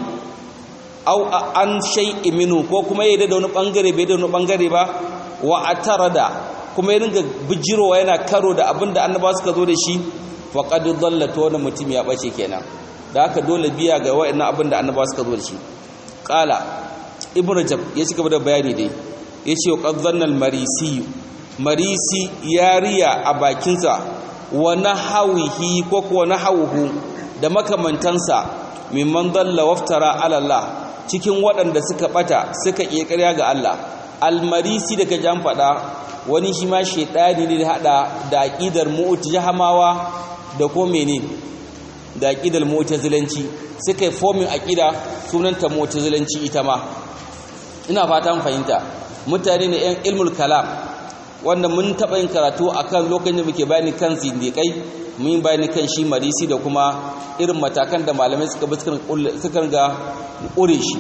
au an shay'i minhu ko kuma yayi da wani bangare bai da wani bangare ba wa atarada kuma ya ringa bijirowa yana karo da abin da annabawa suka zo da shi faqad dhallata wani mutum ya bace kenan da haka dole biya ga wa'annan abin da annabawa suka zo da shi qala ibnu rajab ya ci gaba da bayani dai yace wa qad dhanna al-marisi marisi yariya a bakinsa wa nahawihi ko ko nahawuhu da makamantansa mimman dalla waftara ala Allah cikin waɗanda suka bata suka ƙirƙarya ga Allah almarisi da kaji an faɗa wani shi ma shaidani ne da hada da aqidar mu'tazilamawa da ko mene da aqidar mu'tazilanci suka yi forming aqida sunanta mu'tazilanci ita ma ina fatan fahimta mutane ne yan ilmul kalam wanda mun taɓa yin karatu akan lokacin da muke bayani kan zindiƙai mun yi bayani kan shi marisi da kuma irin matakan da malamai suka bi suka ga ƙure shi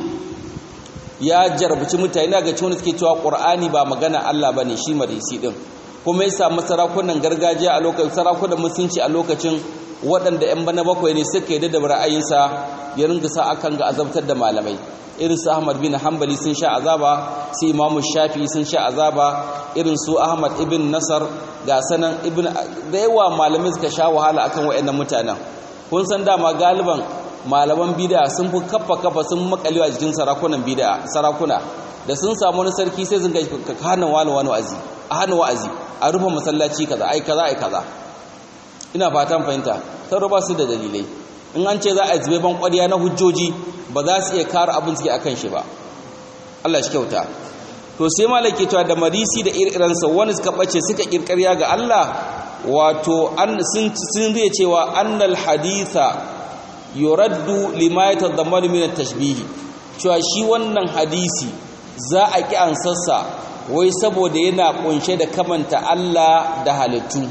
ya jarabci mutane ga cewa suke cewa ƙur'ani ba magana Allah ba ne shi marisi ɗin kuma ya samu sarakunan gargajiya a lokacin sarakunan musulunci a lokacin waɗanda 'yan bana bakwai ne suka yi da ra'ayinsa ya ringa sa akan ga azabtar da malamai irin su Ahmad bin Hanbali sun sha azaba su Imam Shafi sun sha azaba irin su Ahmad ibn Nasar ga sanan ibn da yawa malamai suka sha wahala akan wayannan mutanen kun san dama galiban malaman bid'a sun fi kafa kafa sun makalewa jikin sarakunan bid'a sarakuna da sun samu wani sarki sai sun ga hana wani wani wa'azi a hana wa'azi a rufe masallaci kaza ai kaza ai kaza ina fatan fahimta sauro ba su da dalilai in an ce za a zube ban ƙwarya na hujjoji ba za su iya kare abin suke akan shi ba Allah shi kyauta to sai malaki cewa da marisi da iriransa wani suka bace suka kirkariya ga Allah wato an sun sun zai cewa annal haditha yuraddu lima yatadammanu min at-tashbih cewa shi wannan hadisi za a ki ansarsa wai saboda yana kunshe da kamanta Allah da halittu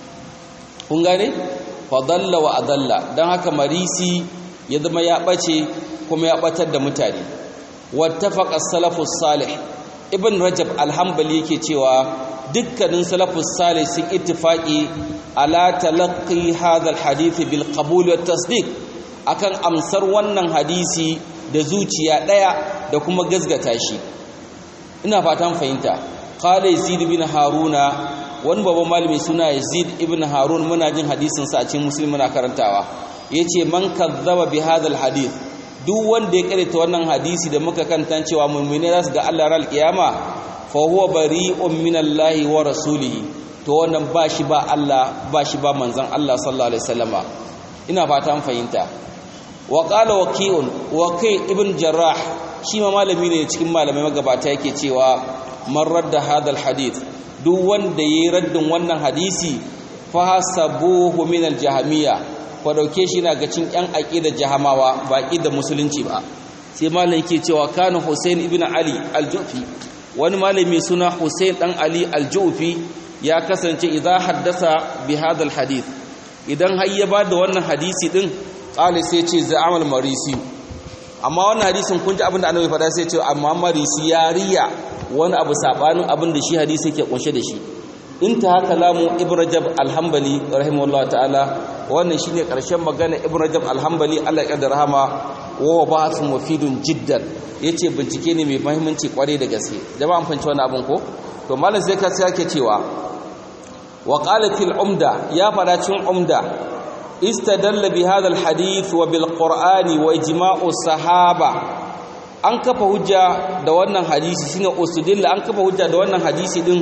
kun gane fadalla wa adalla dan haka marisi ya zama ya bace kuma ya batar da mutane wattafaqa salafus salih ibn rajab alhambali yake cewa dukkanin salafus salih sun ittifaqi ala talaqqi hadha alhadith bil qabul wat tasdiq akan amsar wannan hadisi da zuciya daya da kuma gazgata shi ina fatan fahimta qala yazid bin haruna wani babban malami suna yazid ibn harun muna jin hadisin sa a cikin muslim muna karantawa yace man kazzaba bi hadha alhadith duk wanda ya karanta wannan hadisi da muka kanta cewa mu'mini za su ga Allah ran kiyama fa huwa bari'un minallahi wa rasulihi to wannan ba shi ba Allah ba shi ba manzon Allah sallallahu alaihi wasallama ina fata an fahimta wa qala waqi'un waqi' ibn jarrah shi ma malami ne cikin malamai magabata yake cewa man radda hadal hadith duk wanda yayi raddin wannan hadisi fa hasabuhu min al-jahmiyya ko dauke shi na ga cin yan aqida jahamawa ba aqida musulunci ba sai malai yake cewa kana Hussein ibn Ali al-Jufi wani malami suna Hussein dan Ali al-Jufi ya kasance idza haddasa bi hadal hadith idan har ya bada wannan hadisi din qali sai ce za'amal marisi amma wannan hadisin kun ji abin da annabi faɗa sai ce amma marisi ya riya wani abu sabanin abin da shi hadisi yake kunshe da shi inta haka lamu ibn rajab alhambali rahimahullah ta'ala wannan shine karshen magana ibn rajab alhambali Allah ya rahama wa ba'thun mufidun jiddan yace bincike ne mai muhimmanci kware da gaske jama'a an fanci wannan abun ko to malam sai ka sake cewa wa qala fil umda ya fada cin umda istadalla bi hadha al hadith wa bil qur'ani wa ijma'u sahaba an kafa hujja da wannan hadisi shine usudilla an kafa hujja da wannan hadisi din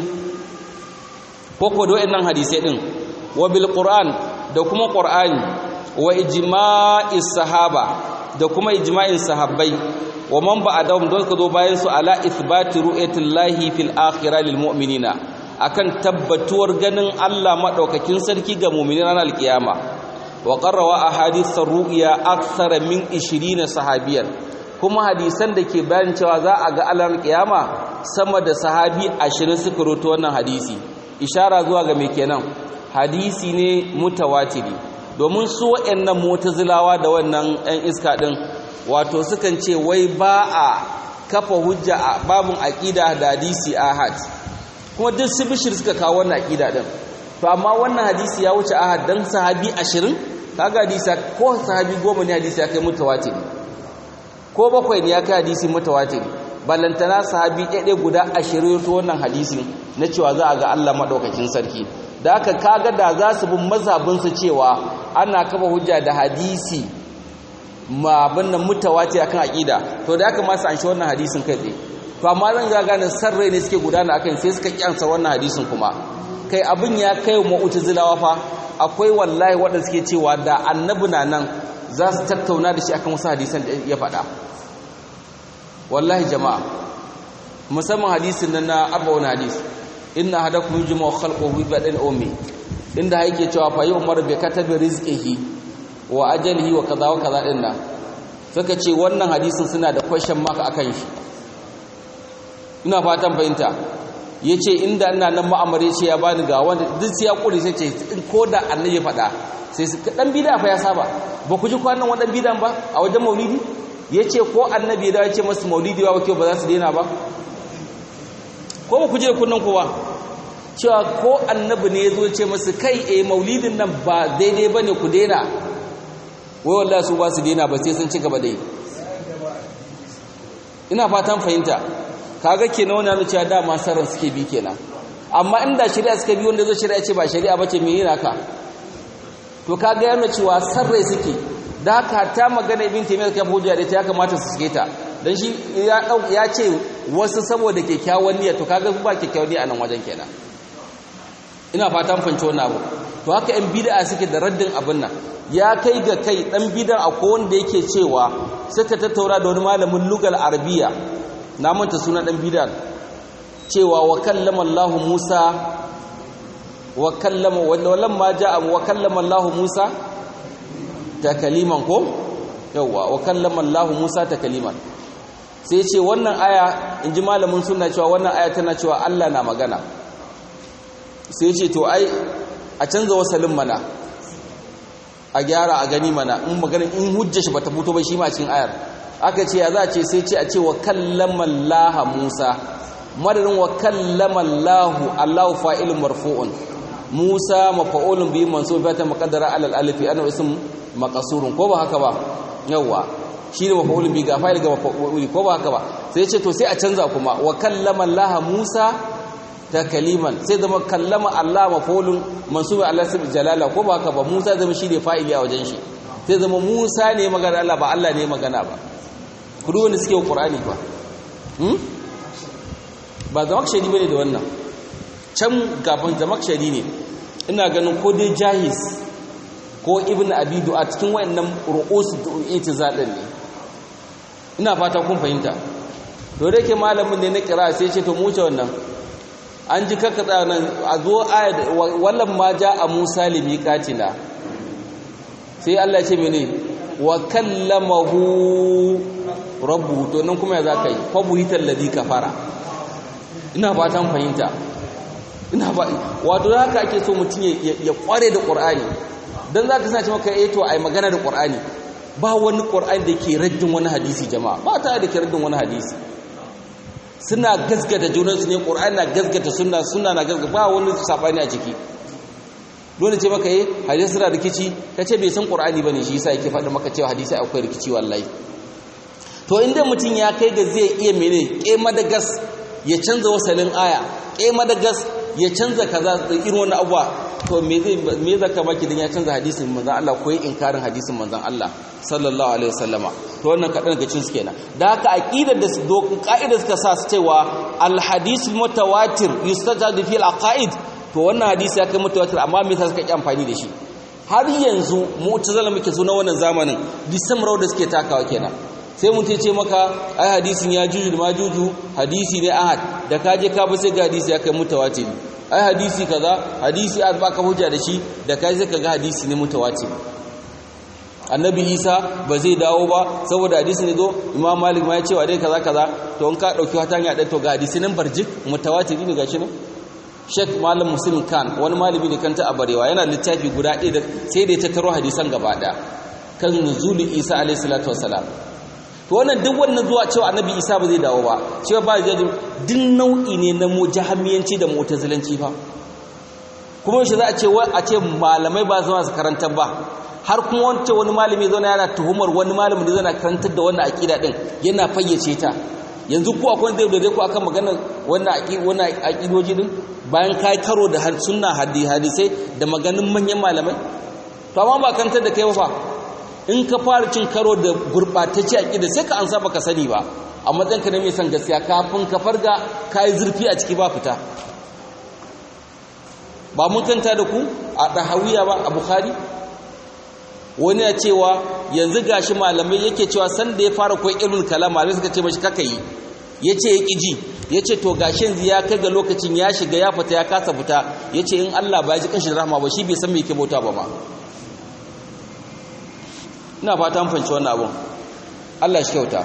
ko ko da wannan hadisi din wa bil qur'an da kuma qur'ani wa ijma'is sahaba da kuma ijma'in sahabbai wa man ba'dahum don ka zo bayan su ala ithbati ru'yatillahi fil akhirah lil mu'minina akan tabbatuwar ganin Allah madaukakin sarki ga mu'minin ranar alkiyama wa qarrawa ahadith ru'ya akthara min 20 sahabiyan kuma hadisan da ke bayan cewa za a ga Allah alkiyama sama da sahabi 20 suka roto wannan hadisi ishara zuwa ga me kenan hadisi ne mutawatiri domin su waɗannan mutazilawa da wannan ɗan iska ɗin wato sukan ce wai ba a kafa hujja a babin aƙida da hadisi ahad kuma duk su bishir suka kawo wannan aƙida ɗin to amma wannan hadisi ya wuce ahad don sahabi ashirin kaga hadisi ko sahabi goma ne hadisi ya kai mutawatiri ko bakwai ne ya kai hadisi mutawatiri ballantana sahabi ɗaiɗai guda ashirin to wannan hadisi na cewa za a ga Allah maɗaukakin sarki da aka kaga da za su bin mazhabinsu cewa ana kafa hujja da hadisi ma abin nan mutawati akan aqida to da aka masu an shi wannan hadisin kai tsaye to amma zan ga gane sarrai ne suke gudana akan sai suka kyansa wannan hadisin kuma kai abin ya kai wa mu'tazilawa fa akwai wallahi waɗanda suke cewa da annabi na nan za su tattauna da shi akan wasu hadisan da ya faɗa wallahi jama'a musamman hadisin nan na arba'un hadis inna hadakum yujma khalquhu bi badin ummi inda yake cewa fa yi umar bi katabi rizqihi wa ajalihi wa kaza wa kaza din nan suka ce wannan hadisin suna da question mark akan shi ina fatan fahimta yace inda ina nan ma'amare ce ya bani ga wanda duk sai ya kure sai ce ko da annabi faɗa sai su dan bid'a fa ya saba ba ku ji kwanan wadan bid'an ba a wajen maulidi yace ko annabi da ya ce masu maulidi ba kyau ba za su daina ba ko ba ku je kunnan ku ba cewa ko annabi ne ya zo ce masu kai eh maulidin nan ba daidai ba ne ku daina wai wallahi su ba su daina ba sai sun ci gaba dai ina fatan fahimta kaga kenan wannan ne cewa dama saran suke bi kenan amma inda shari'a suka bi wanda zo shari'a ce ba shari'a bace me yana ka to kaga yana cewa sarrai suke da haka ta magana ibn taymiyyah kai hujja da ta ya kamata su suke ta dan shi ya ce wasu saboda kyakkyawan niyya to kaga ba kyakkyawan niyya a nan wajen kenan ina fatan fanci wannan abu to haka yan bid'a suke da raddin abin nan ya kai ga kai dan bid'a akwai wanda yake cewa suka tattauna da wani malamin lugal arabiya na manta suna dan bid'a cewa wa kallama Allah Musa wa kallama wallan ma ja'a wa kallama Allah Musa takaliman ko yawa wa kallama Allah Musa takaliman sai ce wannan aya inji malamin sunna cewa wannan aya tana cewa Allah na magana sai ce to ai a canza wasalin mana a gyara a gani mana in maganin in hujja shi bata fito ba shi ma cikin ayar aka ce ya za a ce sai ce a ce wa kallama Allah Musa madadin wa kallama Allah Allah fa'ilun marfu'un Musa mafa'ulun bi mansub ta muqaddara alal alif ana ism maqsurun ko ba haka ba yawa shi ne mafa'ulun bi ga fa'il ga mafa'uli ko ba haka ba sai ce to sai a canza kuma wa kallama Allah Musa ta kaliman sai zama kallama Allah mafulun mansubin Allah su jalala ko ba haka ba Musa zama shi ne fa'ili a wajen shi sai zama Musa ne magana Allah ba Allah ne magana ba kudu wanda suke wa Qur'ani ba hmm? ba zamakshari bane da wannan can gaban zamakshari ne ina ganin ko dai jahis ko ibn abidu a cikin wayannan ru'usu itizal din ne ina fata kun fahimta to da yake malamin ne na kira sai ce to mu wuce wannan an ji kakkaɗa nan a zo ayat wallan ma ja a musa limiƙatina sai allah ce mene wa kallamahu rabbu to nan kuma ya za ka yi kwabu hitar ladi kafara ina fatan fahimta ina ba wato da haka ake so mutum ya kware da ƙur'ani don za ka sace maka eto a yi magana da ƙur'ani ba wani ƙur'ani da ke raddin wani hadisi jama'a ba ta da ke raddin wani hadisi suna gasgata junansu ne ƙur'ani na gasgata suna suna na gasgata ba wani saɓani a ciki dole ce maka yi hadisi suna rikici ka ce bai san ƙur'ani ba ne shi yasa yake faɗi maka cewa hadisi akwai rikici wallahi to inda mutum ya kai ga zai iya mene ke madagas ya canza wasalin aya ke madagas ya canza kaza da irin wani abuwa to me zai me zaka maki dan ya canza hadisin manzon Allah ko inkarin hadisin manzon Allah sallallahu alaihi wasallama to wannan kadan daga cikin su kenan da haka aqidar da ka'idar suka sa su cewa al hadith mutawatir yustajadu fi al aqaid to wannan hadisi ya kai mutawatir amma me yasa suka ki amfani da shi har yanzu mu'tazila muke so na wannan zamanin disam da suke takawa kenan sai mutum ce maka ai hadisin ya juju da majuju hadisi ne ahad da ka je ka bi sai ga hadisi ya kai mutawatir ai hadisi kaza hadisi a baka hujja da shi da kai sai kaga hadisi ne mutawatir annabi isa ba zai dawo ba saboda hadisi ne zo imam malik ma ya ce wa dai kaza kaza to in ka dauki wata hanya ɗaya to ga hadisi nan barjik mutawatir ne gashi ne Sheikh Malam Muslim Khan wani malami ne kanta a Barewa yana littafi guda ɗaya da sai da ya tattaro hadisan gaba ɗaya kan nuzulin Isa alayhi salatu wassalam to wannan duk wannan zuwa cewa annabi Isa ba zai dawo ba cewa ba zai duk nau'i ne na mujahamiyanci da mu'tazilanci fa kuma shi za a ce a ce malamai ba zama su karantar ba har kuma wancan wani malami zauna yana tuhumar wani malamin da zana karantar da wannan aqida din yana fayyace ta yanzu ku akwai zai dole ku akan maganar wannan aqid wannan aqidoji din bayan kai karo da sunna hadisai da maganin manyan malamai to amma ba karantar da kai ba in ka fara cin karo da gurbatacce aqida sai ka ansa baka sani ba a matsayin ka na mai son gaskiya kafin ka farga kai zurfi a ciki ba fita ba mun kanta da ku a dahawiya ba a bukhari wani ya cewa yanzu gashi malamai yake cewa sanda ya fara koyi ilmul kalam malamai suka ce mashi kaka yi yace ya kiji yace to gashi yanzu ya kai ga lokacin ya shiga ya fita ya kasa fita yace in Allah ba ya ji kashin rahama ba shi bai san me yake bauta ba ma ina fata an fanci wannan abun Allah shi kyauta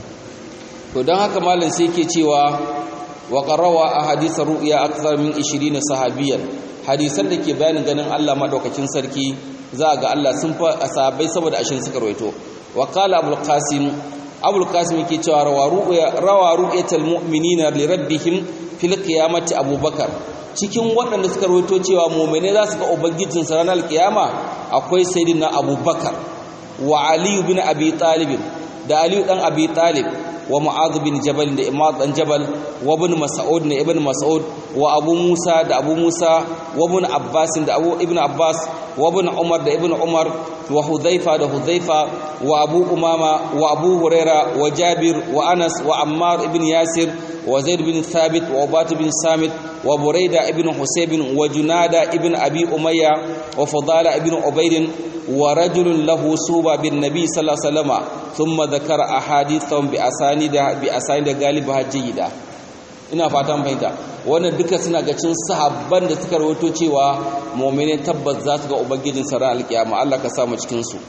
to don haka malam sai yake cewa wa qarawa ahadith ru'ya akthar min 20 sahabiyan hadisan da ke bayanin ganin Allah madaukakin sarki za ga Allah sun fa sahabbai saboda ashin suka rawaito wa qala abul qasim abul qasim yake cewa rawa ru'yatul mu'minina li rabbihim fil qiyamati abubakar cikin waɗanda suka rawaito cewa mu'mine za su ga ubangijin sa ranar kiyama akwai sayyidina abubakar wa ali ibn abi talib da ali dan abi talib wa mu'adh bin jabal da imad dan jabal wa ibn mas'ud da ibn mas'ud wa abu musa da abu musa wa ibn abbas da abu ibn abbas wa ibn umar da ibn umar wa hudhaifa da hudhaifa wa abu umama wa abu huraira wa jabir wa anas wa ammar ibn yasir wa zaid bin thabit wa ubat bin samit wa buraida ibn husayb wa junada ibn abi umayya wa fadala ibn ubayd wa rajulun lahu suba bin nabi sallallahu alaihi wasallam thumma dhakara ahadithahum bi asanid bi asanid galibaha jayyida ina fatan fahimta wannan duka suna ga cin sahabban da suka rawaito cewa mu'minin tabbas za su ga ubangijin sa ran alkiyama Allah ka sa mu cikin su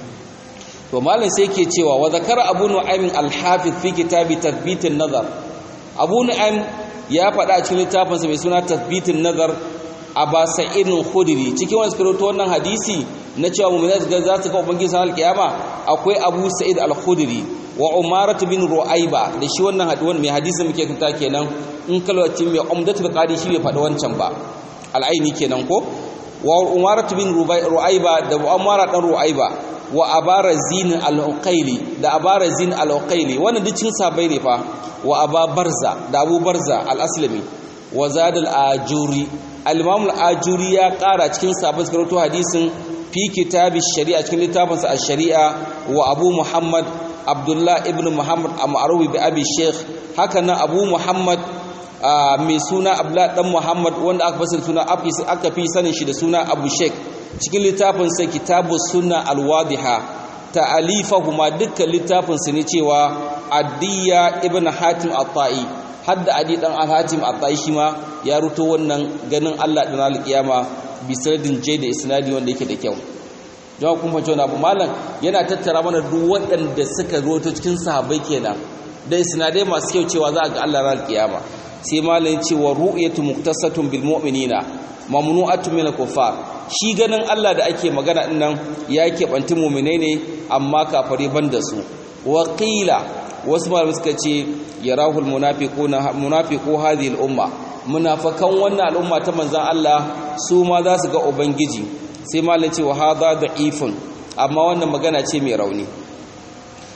to malam sai yake cewa wa zakara abu nu'aym al-hafiz fi kitabi tathbit an-nazar abu nu'aym ya faɗa a cikin littafin sa mai suna tathbit an-nazar aba sa'id al-khudri cikin wannan suka wannan hadisi na cewa mu'minin za su ga ubangijin sa alkiyama akwai abu sa'id al-khudri wa umaratu bin ru'ayba da shi wannan haduwan mai hadisi muke kanta kenan in kalwacin mai umdatul qadi shi bai faɗi wancan ba al'aini kenan ko wa umaratu bin ru'ayba da umara dan ru'ayba wa abarazin al-uqayli da abarazin al-uqayli wannan duk cin sabai ne fa wa aba barza da abu barza al-aslami wa zad al-ajuri al-imam al-ajuri ya ƙara cikin sabai karanto hadisin fi kitabi shari'a cikin littafinsa ash-shari'a wa abu muhammad abdullah ibn muhammad a ma'arubi bi abi sheikh haka nan abu muhammad mai suna abdullah dan muhammad wanda aka fasir suna aka fi sanin shi da suna abu sheikh cikin littafin sa kitabu sunna alwadiha ta'alifahuma dukkan littafin su ne cewa addiya ibn hatim at-ta'i hadda adi dan al-hatim at-ta'i shi ma ya ruto wannan ganin Allah dan al-qiyama bi sanadin da isnadi wanda yake da kyau jama'a kun fahimci abu malam yana tattara mana duk waɗanda suka roto cikin sahabbai kenan da isnadai masu kyau cewa za a ga Allah ran kiyama sai malam ya ce wa ru'yatu muktasatun bil mu'minina mamnu'atun min al-kuffar shi ganin Allah da ake magana din nan ya keɓanti mu'minai ne amma kafare ban da su wa qila wasu malamai suka ce yarahu al-munafiquna munafiqu hadhihi al-umma munafikan wannan al'umma ta manzon Allah su ma za su ga ubangiji sai malam ce wa hadha da'ifun amma wannan magana ce mai rauni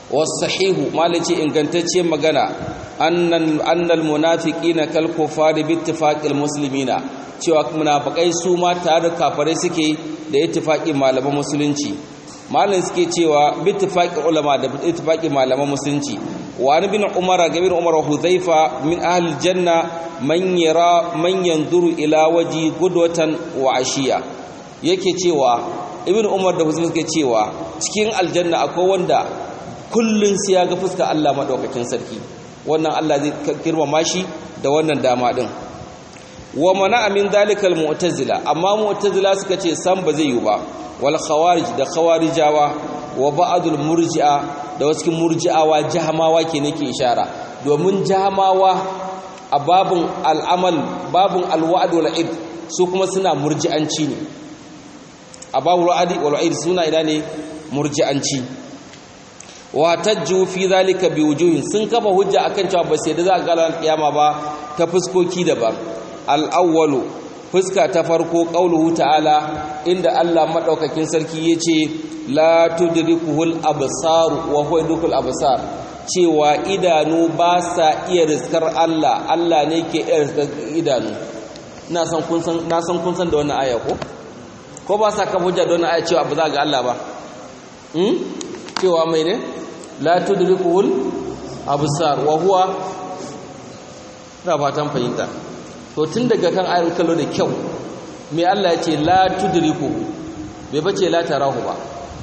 wasahihu malaci ingantacce magana annan annal munafiqina kal kufari bi ittifaqil muslimina cewa munafikai su ma tare da kafirai suke da ittifaqin malaman musulunci malamin suke cewa bi ittifaqil ulama da ittifaqin malaman musulunci wa an bin umara ga bin umar hudhaifa min ahli janna man yara man yanzuru ila waji gudwatan wa ashiya yake cewa ibn umar da huzaifa suke cewa cikin aljanna akwai wanda kullun sai ya ga fuskar Allah madaukakin sarki wannan Allah zai girmama shi da wannan dama din wa mana min dalikal mu'tazila amma mu'tazila suka ce san ba zai yi ba wal khawarij da khawarijawa wa ba'dul murji'a da wasu murji'awa jahamawa ke nake ishara domin jahamawa a babun al'amal babun alwa'd wal id su kuma suna murji'anci ne a babul wa'd wal id suna ina ne murji'anci wa tajju fi zalika biwujuhin sun kafa hujja akan cewa ba sai da za a ga ran kiyama ba ta fuskoki daban al-awwalu fuska ta farko qauluhu ta'ala inda Allah madaukakin sarki yace la tudrikuhul absar wa huwa yudrikul absar cewa idanu ba sa iya riskar Allah Allah ne ke iya riskar idanu ina san kun san na san kun san da wannan aya ko ko ba sa kafa hujja da wannan aya cewa ba za ga Allah ba hmm cewa mai ne la tudrikuhul absar wa huwa da fatan fahimta to tun daga kan ayar kallo da kyau mai Allah ya ce la tudriku bai bace la tarahu ba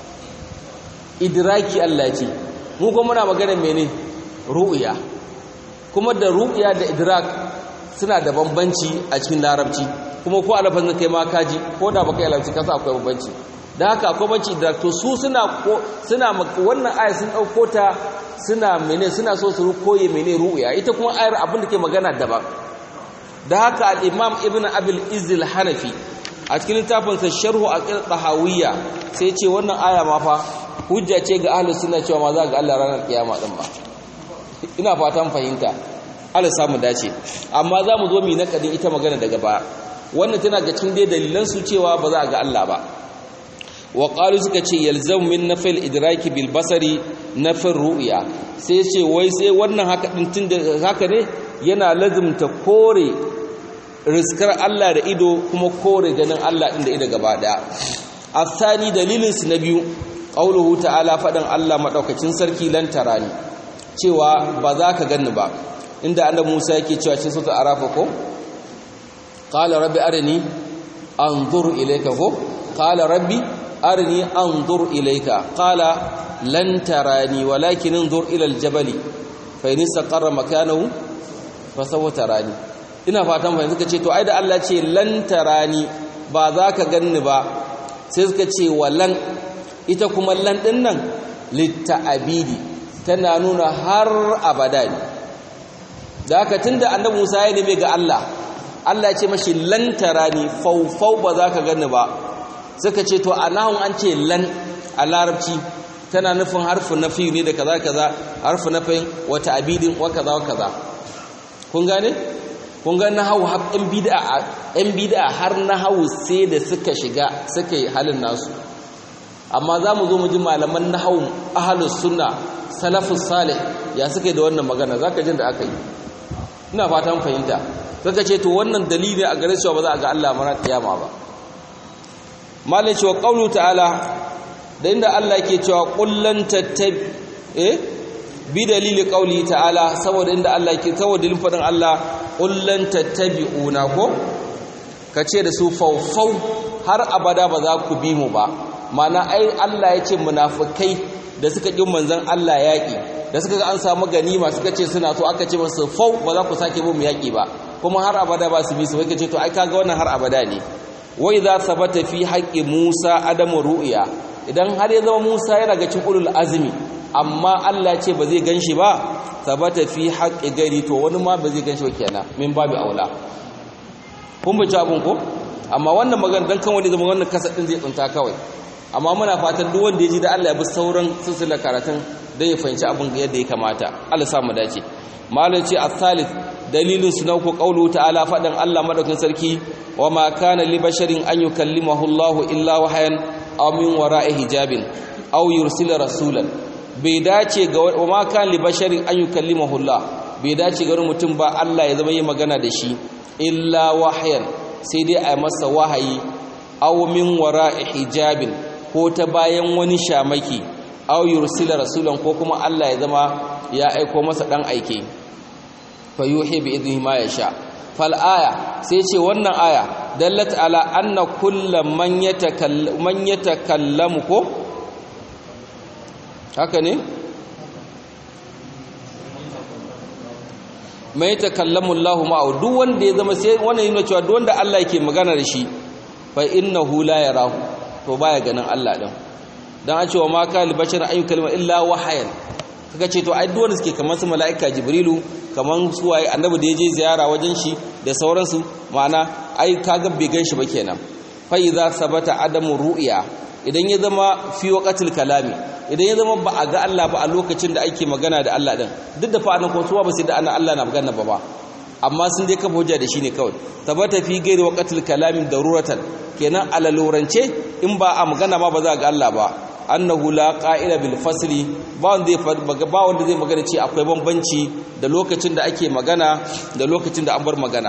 idraki Allah ce mu kuma muna magana mene ru'ya kuma da ru'ya da idrak suna da bambanci a cikin larabci kuma ko alafan kai ma kaji ko da baka yi larabci kasa akwai bambanci da haka akwai bambanci idrak to su suna ko suna wannan aya sun dauko ta suna mene suna so su koye mene ru'ya ita kuma ayar abin da ke magana daban da haka al-imam ibn abil izil hanafi a cikin littafinsa sharhu aqil tahawiyya sai ce wannan aya ma fa hujja ce ga ahlus sunna cewa ma za ga Allah ranar kiyama din ba ina fatan fahimta Allah samu dace amma za mu zo mu nakadin ita magana daga baya wannan tana ga cikin dai dalilan su cewa ba za ga Allah ba wa qalu suka ce yalzam min nafil idraki bil basari nafil ru'ya sai ce wai sai wannan haka din tunda haka ne yana lazimta kore riskar Allah da ido kuma kore ganin Allah ɗin da ido gaba ɗaya asani dalilin su na biyu qauluhu ta'ala faɗin Allah madaukakin sarki lan tarani cewa ba za ka ganni ba inda annabi Musa yake cewa cikin sura arafa ko qala rabbi arini anzur ilayka ko qala rabbi arini anzur ilayka qala lan tarani walakin anzur ila aljabali fa in istaqarra makanahu fa sawfa tarani ina fatan fahimta suka ce to ai da Allah ce lan tarani ba za ka ganni ba sai suka ce walan ita kuma lan din nan litta'abidi tana nuna har abada ne da haka tunda annabi Musa ya neme ga Allah Allah ya ce mashi lan tarani faufau ba za ka ganni ba suka ce to anahun an ce lan a larabci tana nufin harfin nafi ne da kaza kaza harfin nafin wata abidin wa kaza wa kaza kun gane kun ga nahawu ɗan bid'a ɗan bid'a har nahawu sai da suka shiga suka yi halin nasu amma za mu zo mu ji malaman nahawu ahlus sunna salafus salih ya suka yi da wannan magana zaka jin da aka yi ina fatan fahimta suka ce to wannan dalili a gare cewa ba za a ga Allah mara kiyama ba malai cewa qaulu ta'ala da inda Allah yake cewa qullan tattabi eh bi dalili qauli ta'ala saboda inda Allah yake saboda dalilin fadin Allah qullan tattabi'una ko kace da su faufau har abada ba za ku bi mu ba mana ai Allah ya ce munafikai da suka ƙin manzon Allah yaƙi da suka ga an samu ganima suka ce suna so aka ce masu fau ba za ku sake mu yaƙi ba kuma har abada ba su bi su wai kace to ai kaga wannan har abada ne wa idza sabata fi haqqi Musa adamu ru'ya idan har ya zama Musa yana ga cikin ulul azmi amma Allah ya ce ba zai ganshi ba sabata fi haqqi gari to wani ma ba zai ganshi ba kenan min babu aula kun bi abun ko amma wannan magana dan kan wani zama wannan kasa din zai tsunta kawai amma muna fatan duk wanda ya ji da Allah ya bi sauran silsilar karatun don ya fahimci abin yadda ya kamata Allah samu dace malam ce as-salis dalilin su nauku qawlu ta'ala fadan Allah madaukin sarki wa ma kana li basharin an yukallimahu Allah illa wahyan aw min wara'i hijabin aw yursila rasulan bai dace ga wa ma kan li basharin an yukallimahu Allah bai dace ga mutum ba Allah ya zama yi magana da shi illa wahyan sai dai a masa wahayi aw min wara'i hijabin ko ta bayan wani shamaki aw yursila rasulan ko kuma Allah ya zama ya aiko masa dan aike fa yuhi bi idnihi ma yasha fal aya sai ce wannan aya dallat ala anna kullu man yatakallamu man yatakallamu ko haka ne mai takallamu Allah ma'ahu duk wanda ya zama sai wannan yana cewa duk wanda Allah yake magana da shi fa innahu la yarahu to baya ganin Allah din dan an cewa ma ka li bashar ayu kalma illa wahayan kaga ce to ai duk wanda suke kamar su malaika jibrilu kamar su waye annabi da yaje ziyara wajen shi da sauransu ma'ana ai kaga bai gan shi ba kenan fa idza sabata adamu ru'ya idan ya zama fi waqatil kalami idan ya zama ba a ga Allah ba a lokacin da ake magana da Allah din duk da fa'anan ko suwa ba sai da ana Allah na magana ba ba amma sun dai kafa hujja da shi ne kawai tabbata fi gairi waqatil kalami daruratan kenan alalurance in ba a magana ma ba za ga Allah ba annahu la qa'ila bil fasli ba wanda zai ba wanda zai magana ce akwai bambanci da lokacin da ake magana da lokacin da an bar magana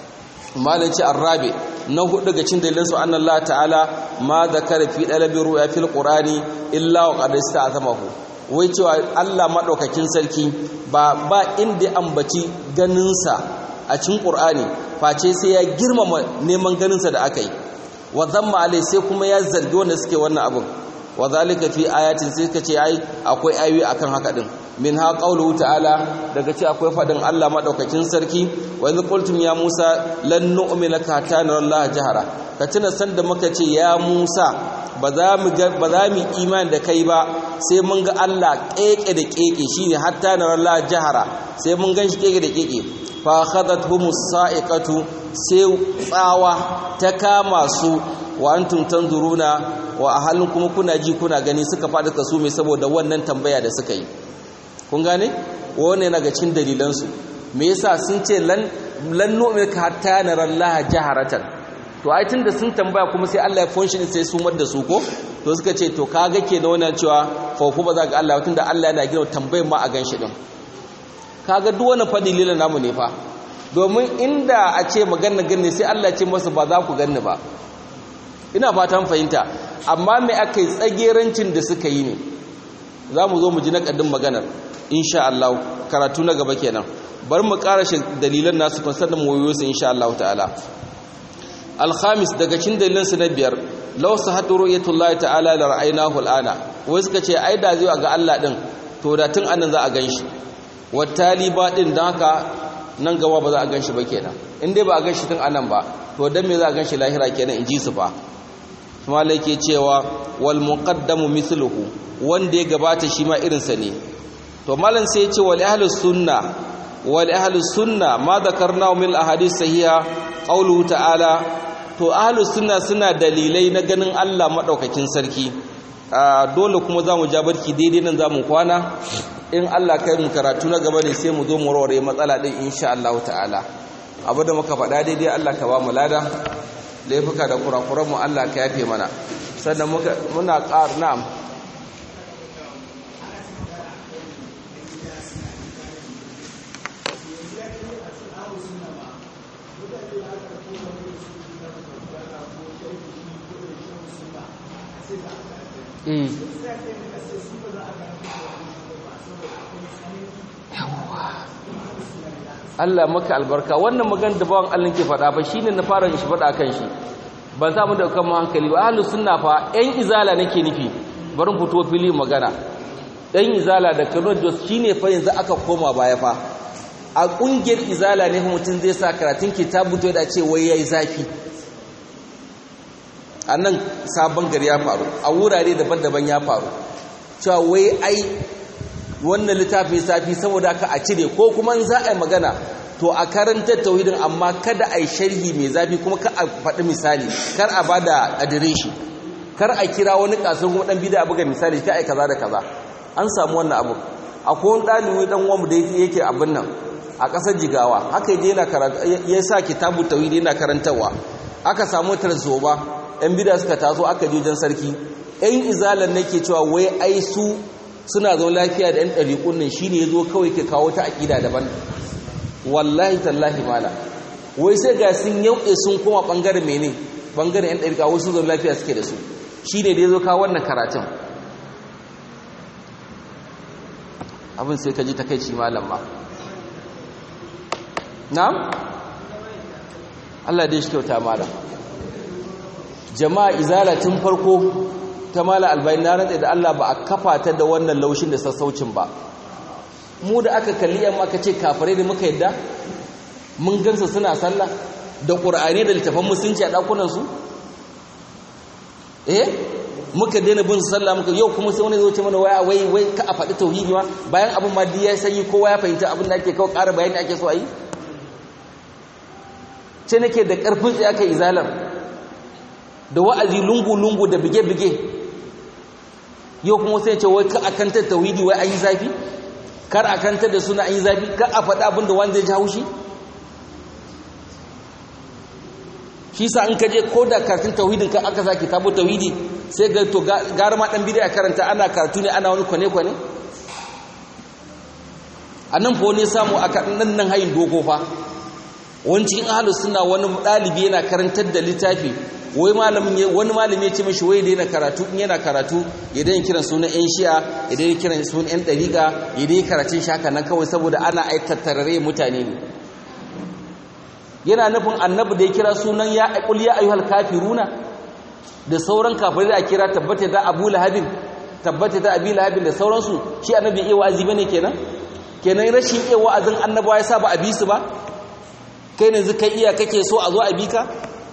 malai ce arrabe na hudu ga cin dalilin su annan Allah ta'ala ma zakara fi dalabi ru'ya fil qur'ani illa wa qad ista'zamahu wai cewa Allah madaukakin sarki ba ba inda ambaci ganin sa a cikin qur'ani face sai ya girmama neman ganin sa da akai wa zamma alai sai kuma ya zargi wanda suke wannan abin wa zalika fi ayatin sai ka ce ai akwai ayoyi akan haka din min ha qawluhu ta'ala daga ce akwai fadin Allah madaukakin sarki wa idh qultum ya Musa lan nu'mina ka hatta nara Allah jahara ka tuna sanda muka ce ya Musa ba za mu ga ba za mu imani da kai ba sai mun ga Allah keke da keke shine hatta nara Allah jahara sai mun ganshi keke da keke fa khadathumus sa'iqatu sai tsawa ta kama su wa antum tanzuruna wa ahalin kuma kuna ji kuna gani suka faɗi kasu mai saboda wannan tambaya da suka yi kun gane wannan yana ga cin dalilansu me yasa sun ce lan lan nu'mika hatta nara Allah jaharatan to ai tunda sun tambaya kuma sai Allah ya function sai su mar da su ko to suka ce to kaga ke da wannan cewa faufu ba za ga Allah tunda Allah yana gina tambayar ma a ganshi din kaga duk wannan fa dalilan namu ne fa domin inda a ce magana ganne sai Allah ya ce masa ba za ku ganni ba ina fatan fahimta amma me aka yi tsagerancin da suka yi ne za mu zo mu ji naƙadin maganar insha Allah karatu na gaba kenan bar mu shi dalilan nasu kun sanin mu wayo su insha Allah ta'ala alhamis daga cikin dalilan su na biyar law sahatu ru'yatullahi ta'ala la ra'aynahu al'ana wai suka ce ai da zai ga Allah din to da tun anan za a ganshi wattali ba din dan haka nan gaba ba za a ganshi ba kenan in dai ba a ganshi tun anan ba to dan me za a ganshi lahira kenan in ji su fa malai ke cewa wal muqaddamu mithluhu wanda ya gabata shi ma irinsa ne to malam sai ya ce wal ahlus sunna wal ahlus sunna ma dhakarna min ahadith sahiha qawluhu ta'ala to ahlus sunna suna dalilai na ganin Allah madaukakin sarki dole kuma zamu ja barki daidai nan zamu kwana in Allah kai mu karatu na gaba ne sai mu zo mu rore matsala din insha Allah ta'ala abu da muka faɗa daidai Allah ka ba mu lada laifuka da kurakuranmu Allah ka yafe mana sannan muna ƙar na'am Allah maka albarka wannan magana da bawan Allah ke faɗa fa shine na fara shi faɗa kan shi ban samu da kan hankali ba ahlus sunna fa ɗan izala nake nufi bari fito fili magana ɗan izala da Kano Jos shine fa yanzu aka koma baya fa a ƙungiyar izala ne mutum zai sa karatun kitabu to da ce wai yayi zafi a nan sabon gari ya faru a wurare daban-daban ya faru cewa wai ai wannan littafin safi saboda ka a cire ko kuma in za a yi magana to a karantar tauhidin amma kada a yi sharhi mai zafi kuma ka a faɗi misali kar a ba da adireshi kar a kira wani kasar kuma ɗan bida a buga misali ka ai kaza da kaza an samu wannan abu akwai wani ɗalibi ɗan uwanmu da yake abin nan a ƙasar jigawa haka yaje yana karanta ya sa kitabu tauhidi yana karantarwa aka samu tarzoba ɗan bida suka taso aka je wajen sarki ɗan izalan nake cewa wai ai su suna zo lafiya da 'yan ɗariƙun nan shi ne ya zo kawai ke kawo ta aƙida daban wallahi tallahi mala wai sai ga sun yauɗe sun koma ɓangaren mene ɓangaren 'yan ɗariƙa wasu zo lafiya suke da su shi ne da ya zo kawo wannan karatun abin sai ka ji takaici malam ma na'am Allah dai shi kyauta malam jama'a izala tun farko ta mala albayin na rantsa da Allah ba a kafa ta da wannan laushin da sassaucin ba mu da aka kalli yan aka ce kafirai da muka yadda mun gansa suna sallah da qur'ani da littafan musulunci a dakunan su eh muka daina bin sallah muka yau kuma sai wani zo ce mana waya wai wai ka a faɗi tauhidi ma bayan abin ma ya sanyi kowa ya fahimta abin da ake kawo ƙara bayani ake so a yi ce nake da ƙarfin tsaye aka izalar da wa'azi lungu-lungu da bige-bige yau kuma sai ce wai ka akantar tauhidi wai an yi zafi kar akantar da suna an yi zafi kar a faɗa abin da wanda ya ji haushi shi sa an kaje ko da karatun tauhidin ka aka sake tabo tauhidi sai ga to gara ma dan bid'a karanta ana karatu ne ana wani kwane-kwane a nan fa wani samu aka nan nan hayin dogo fa wani cikin ahalus suna wani ɗalibi yana karantar da littafi wai malamin wani malami ya ce mashi wai daina karatu in yana karatu ya daina kiran sunan yan shi'a ya daina kiran sunan yan ɗariƙa ya daina karatun shaka nan kawai saboda ana aikatarare mutane ne yana nufin annabi da ya kira sunan ya qul ya ayyuhal kafiruna da sauran kafirai da kira tabbata da abu lahabin tabbata da abi lahabin da sauransu shi annabi iya wa'azi bane kenan kenan rashin iya wa'azin annabawa ya sa ba a bi su ba kai ne zuka iya kake so a zo a bi ka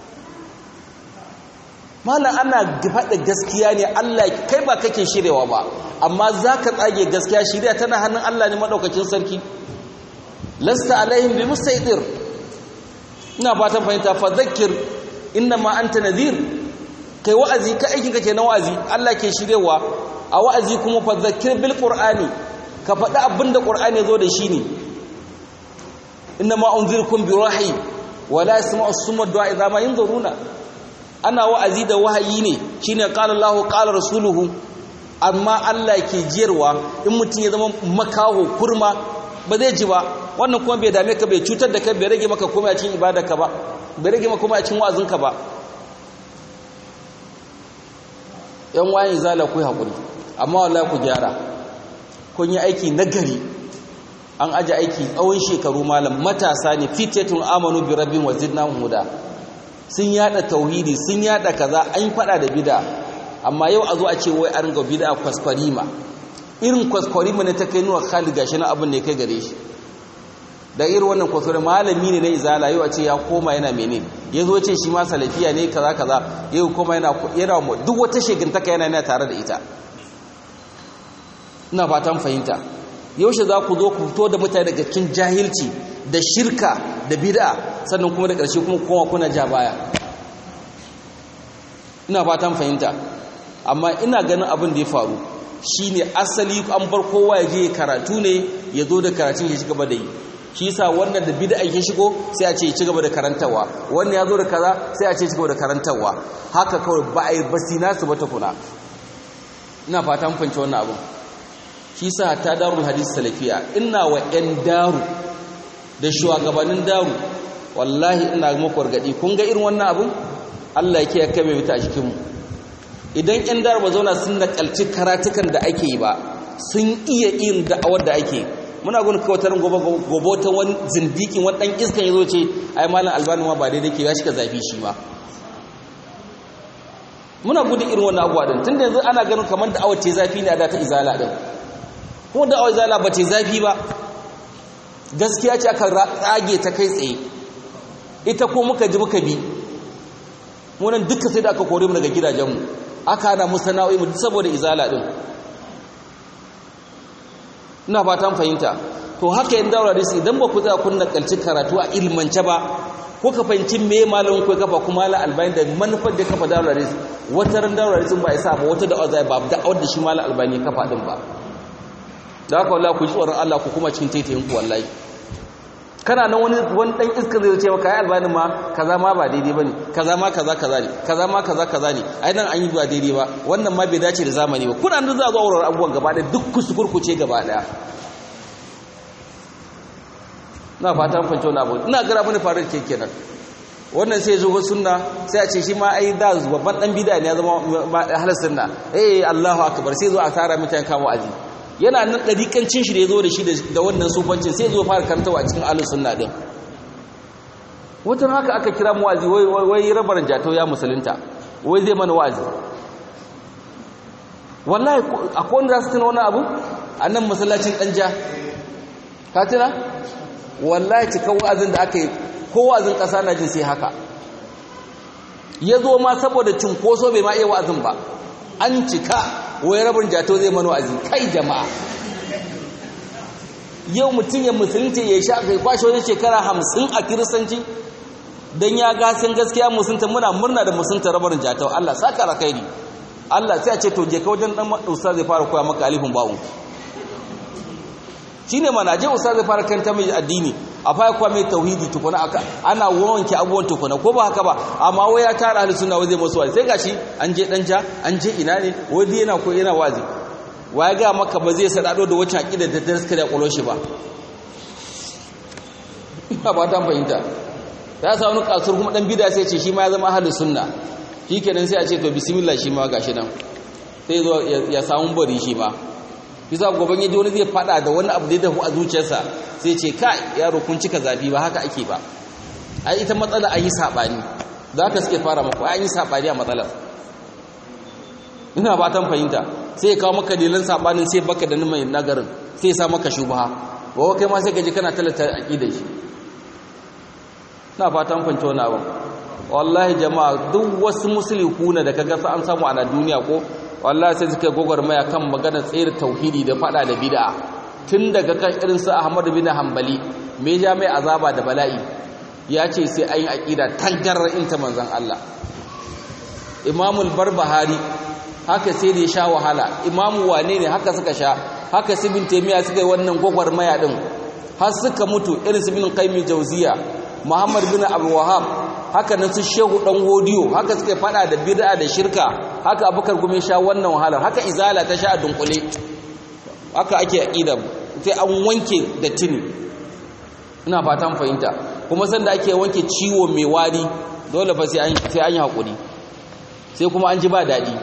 malam ana faɗa gaskiya ne Allah kai ba kake shirewa ba amma za ka tsage gaskiya shirya tana hannun Allah ne maɗaukakin sarki lasta alaihim bi musaidir ina fatan fahimta fa zakir inna ma anta nadhir kai wa'azi ka aikin kake na wa'azi Allah ke shirewa a wa'azi kuma fa zakir bil qur'ani ka faɗi abinda qur'ani ya zo da shi ne inna ma unzirukum bi wahyi wala yasma'u as-summa du'a idza ma yanzuruna ana wa'azi da wahayi ne shine qala Allahu qala rasuluhu amma Allah ke jiyarwa in mutum ya zama makaho kurma ba zai ji ba wannan kuma bai dame ka bai cutar da kai bai rage maka komai a cikin ibadarka ba bai rage maka komai a cikin wa'azinka ba yan wayin zala ku hakuri amma wallahi ku gyara kun yi aiki nagari an aje aiki tsawon shekaru malam matasa ne fitatun amanu bi rabbin wa zidnahum huda sun yada tauhidi sun yada kaza an fada da bid'a amma yau a zo a ce wai an ga bid'a kwaskwarima irin kwaskwarima ne ta kai nuwa Khalid gashi na abin ne kai gare shi da irin wannan kwaskwari malami ne na izala yau a ce ya koma yana mene ya zo ce shi ma salafiya ne kaza kaza yau koma yana yana duk wata shegantaka yana yana tare da ita ina fatan fahimta yaushe za ku zo ku fito da mutane daga cikin jahilci da shirka da bid'a sannan kuma da ƙarshe kuma koma kuna ja baya ina fatan fahimta amma ina ganin abin da ya faru shine asali an bar kowa ya je karatu ne ya zo da karatun ya ci gaba da yi shi yasa wannan da bid'a ya shigo sai a ce ya ci gaba da karantawa wannan ya zo da kaza sai a ce ya ci gaba da karantawa haka kawai ba a yi basina su ba tukuna ina fatan fahimci wannan abin shi sa ta darul hadis salafiya ina wa 'yan daru da shugabannin daru wallahi ina muku gargadi kun ga irin wannan abun Allah yake ya kame mita a cikinmu idan 'yan daru ba zauna sun nakalci karatukan da ake yi ba sun iya yin da'awar da ake muna gudun kawatar gobotan wani zindikin wani ɗan iskan ya zo ce ai malam albani ma ba daidai ke ya shiga zafi shi ma muna gudun irin wannan abuwa din tun da yanzu ana ganin kamar da'awar ce zafi ne a da ta izala din kuma da awai zala ba ce zafi ba gaskiya ce aka tsage ta kai tsaye ita ko muka ji muka bi munan duka sai da aka kore mu daga gidajenmu aka hana mu sana'o'i mu saboda izala din ina fatan fahimta to haka yin daura da su idan ba ku za kun nakalci karatu a ilmance ba ko ka fahimci me malamin ku kafa kuma la albani da manufar da kafa daura da su wata ran daura da su ba isa ba wata da'awa zai ba da'awar da shi malam albani kafa din ba da haka wallahi ku ji tsoron Allah ku kuma cikin taitayin ku wallahi kana nan wani wani dan iska zai ce maka ai albani ma kaza ma ba daidai bane kaza ma kaza kaza ne kaza ma kaza kaza ne ai nan an yi ba daidai ba wannan ma bai dace da zamani ba kuna nan za a zo aurar abubuwan gaba da duk kusukurkuce gaba daya na fata an fahimci wani abu ina gara mini faru ke kenan wannan sai zo sunna sai a ce shi ma ai da babban dan bid'a ne ya zama halar sunna eh Allahu akbar sai zo a tara mutane kamo aji yana nan dariƙancin shi da ya zo da shi da wannan sufancin sai zo fara karantawa a cikin ahlus sunna din watan haka aka kira mu wazi wai wai rabar jato ya musulunta wai zai mana wazi wallahi akwai wanda za su tuna wani abu a nan masallacin danja ka tuna wallahi cikin wa'azin da aka yi ko wa'azin ƙasa na jin sai haka ya zo ma saboda cunkoso bai ma iya wa'azin ba an cika wai rabin jato zai mano wa'azi kai jama'a yau mutum ya musulunci ya sha kai kwashe wani shekara hamsin a kiristanci don ya gasin gaskiya musulunta muna murna da musulunta rabarin jato Allah saka rakairi Allah sai a ce to je ka wajen dan usta zai fara koya maka alifin ba'u shine mana je usta zai fara kanta mai addini a fara kuwa mai tauhidi tukuna ana wanke abubuwan tukuna ko ba haka ba amma wai ya tara ahli sunna wai zai masu wazi sai gashi an je dan ja an je ina ne wai yana ko yana wazi ya ga maka ba zai sadado da wacce aqida da ta suka da kwalo shi ba ina ba ta fahimta ya sa wani kasur kuma dan bid'a sai ce shi ma ya zama ahli sunna shikenan sai a ce to bismillah shi ma gashi nan sai zo ya samu bari shi ma bisa goban yaji wani zai fada da wani abu da ya dafu a zuciyarsa sai ce kai yaro kun cika zafi ba haka ake ba ai ita matsala an yi sabani za ka suke fara maka ai an yi sabani a matsalar ina fatan fahimta sai ya kawo maka dalilan sabanin sai baka da mai nagarin sai ya sa maka shubha ba kai ma sai ka ji kana talata aqidar shi ina fatan fahimta wannan abin wallahi jama'a duk wasu musulmi da kaga an samu a duniya ko wallahi sai suka gwagwarmaya kan magana tsere tauhidi da fada da bid'a tun daga kan irin su Ahmad bin Hanbali me ja mai azaba da bala'i ya ce sai ayin aqida tangarar inta manzon Allah Imamul Barbahari haka sai da ya sha wahala Imamu wane ne haka suka sha haka su bin Taymiya suka yi wannan gwagwarmaya din har suka mutu irin su bin Qayyim Jauziya Muhammad bin Abdul Wahhab haka nan su shehu dan hodiyo haka suka fada da bid'a da shirka haka abukar gume sha wannan wahalar haka izala ta sha a dunkule haka ake aqida sai an wanke da tini ina fatan fahimta kuma sanda ake wanke ciwo mai wari dole fa sai an sai an yi hakuri sai kuma an ji ba dadi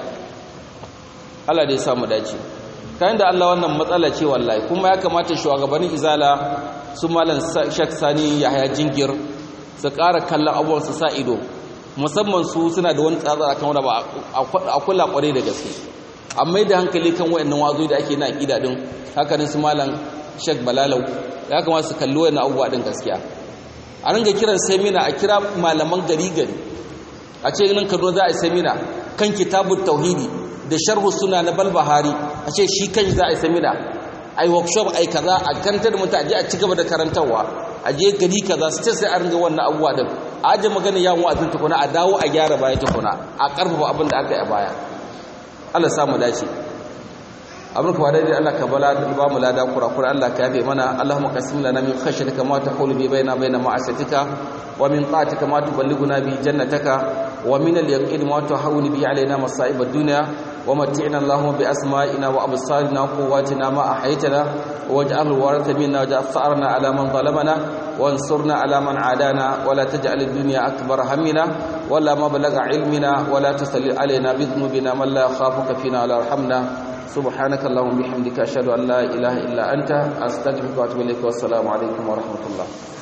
Allah da ya samu dace kayan da Allah wannan matsala ce wallahi kuma ya kamata shugabannin izala su malam Sheikh Sani Yahaya Jingir su ƙara kallon abubuwan su sa ido musamman su suna da wani tsara kan wanda ba a kula kwarai da gaske amma da hankali kan wayannan wazo da ake na aqida din haka ne su malam Sheikh Balalau ya kamata su kalli wayannan abubuwa din gaskiya a ringa kiran semina a kira malaman gari gari a ce nan Kaduna za a yi semina kan kitabut tauhidi da sharhu suna na balbahari a ce shi kan za a yi semina ai workshop ai kaza a kantar mutane a ci gaba da karantarwa a je gari kaza su ce sai a ringa wannan abubuwa din a aje magana yawon wa'azin tukuna a dawo a gyara baya tukuna a karfafa abin da aka yi a baya Allah samu dace abin ka wadai Allah ka bala ba mu lada kurakura Allah ka yafe mana Allahumma qasim lana min khashyatika ma tahulu bi baina baina ma'asatika wa min ta'atika ma tuballighuna bi jannataka wa min al-yaqin ma tuhawwinu bi alaina masa'ib ad-dunya ومتعنا اللهم بأسمائنا وأبصارنا وقواتنا ما أحيتنا واجعله الوارث منا واجعل ثأرنا على من ظلمنا وانصرنا على من عادانا ولا تجعل الدنيا أكبر همنا ولا مبلغ علمنا ولا تسلل علينا بذنوبنا من لا يخافك فينا ولا يرحمنا سبحانك اللهم وبحمدك أشهد أن لا إله إلا أنت أستغفرك وأتوب إليك والسلام عليكم ورحمة الله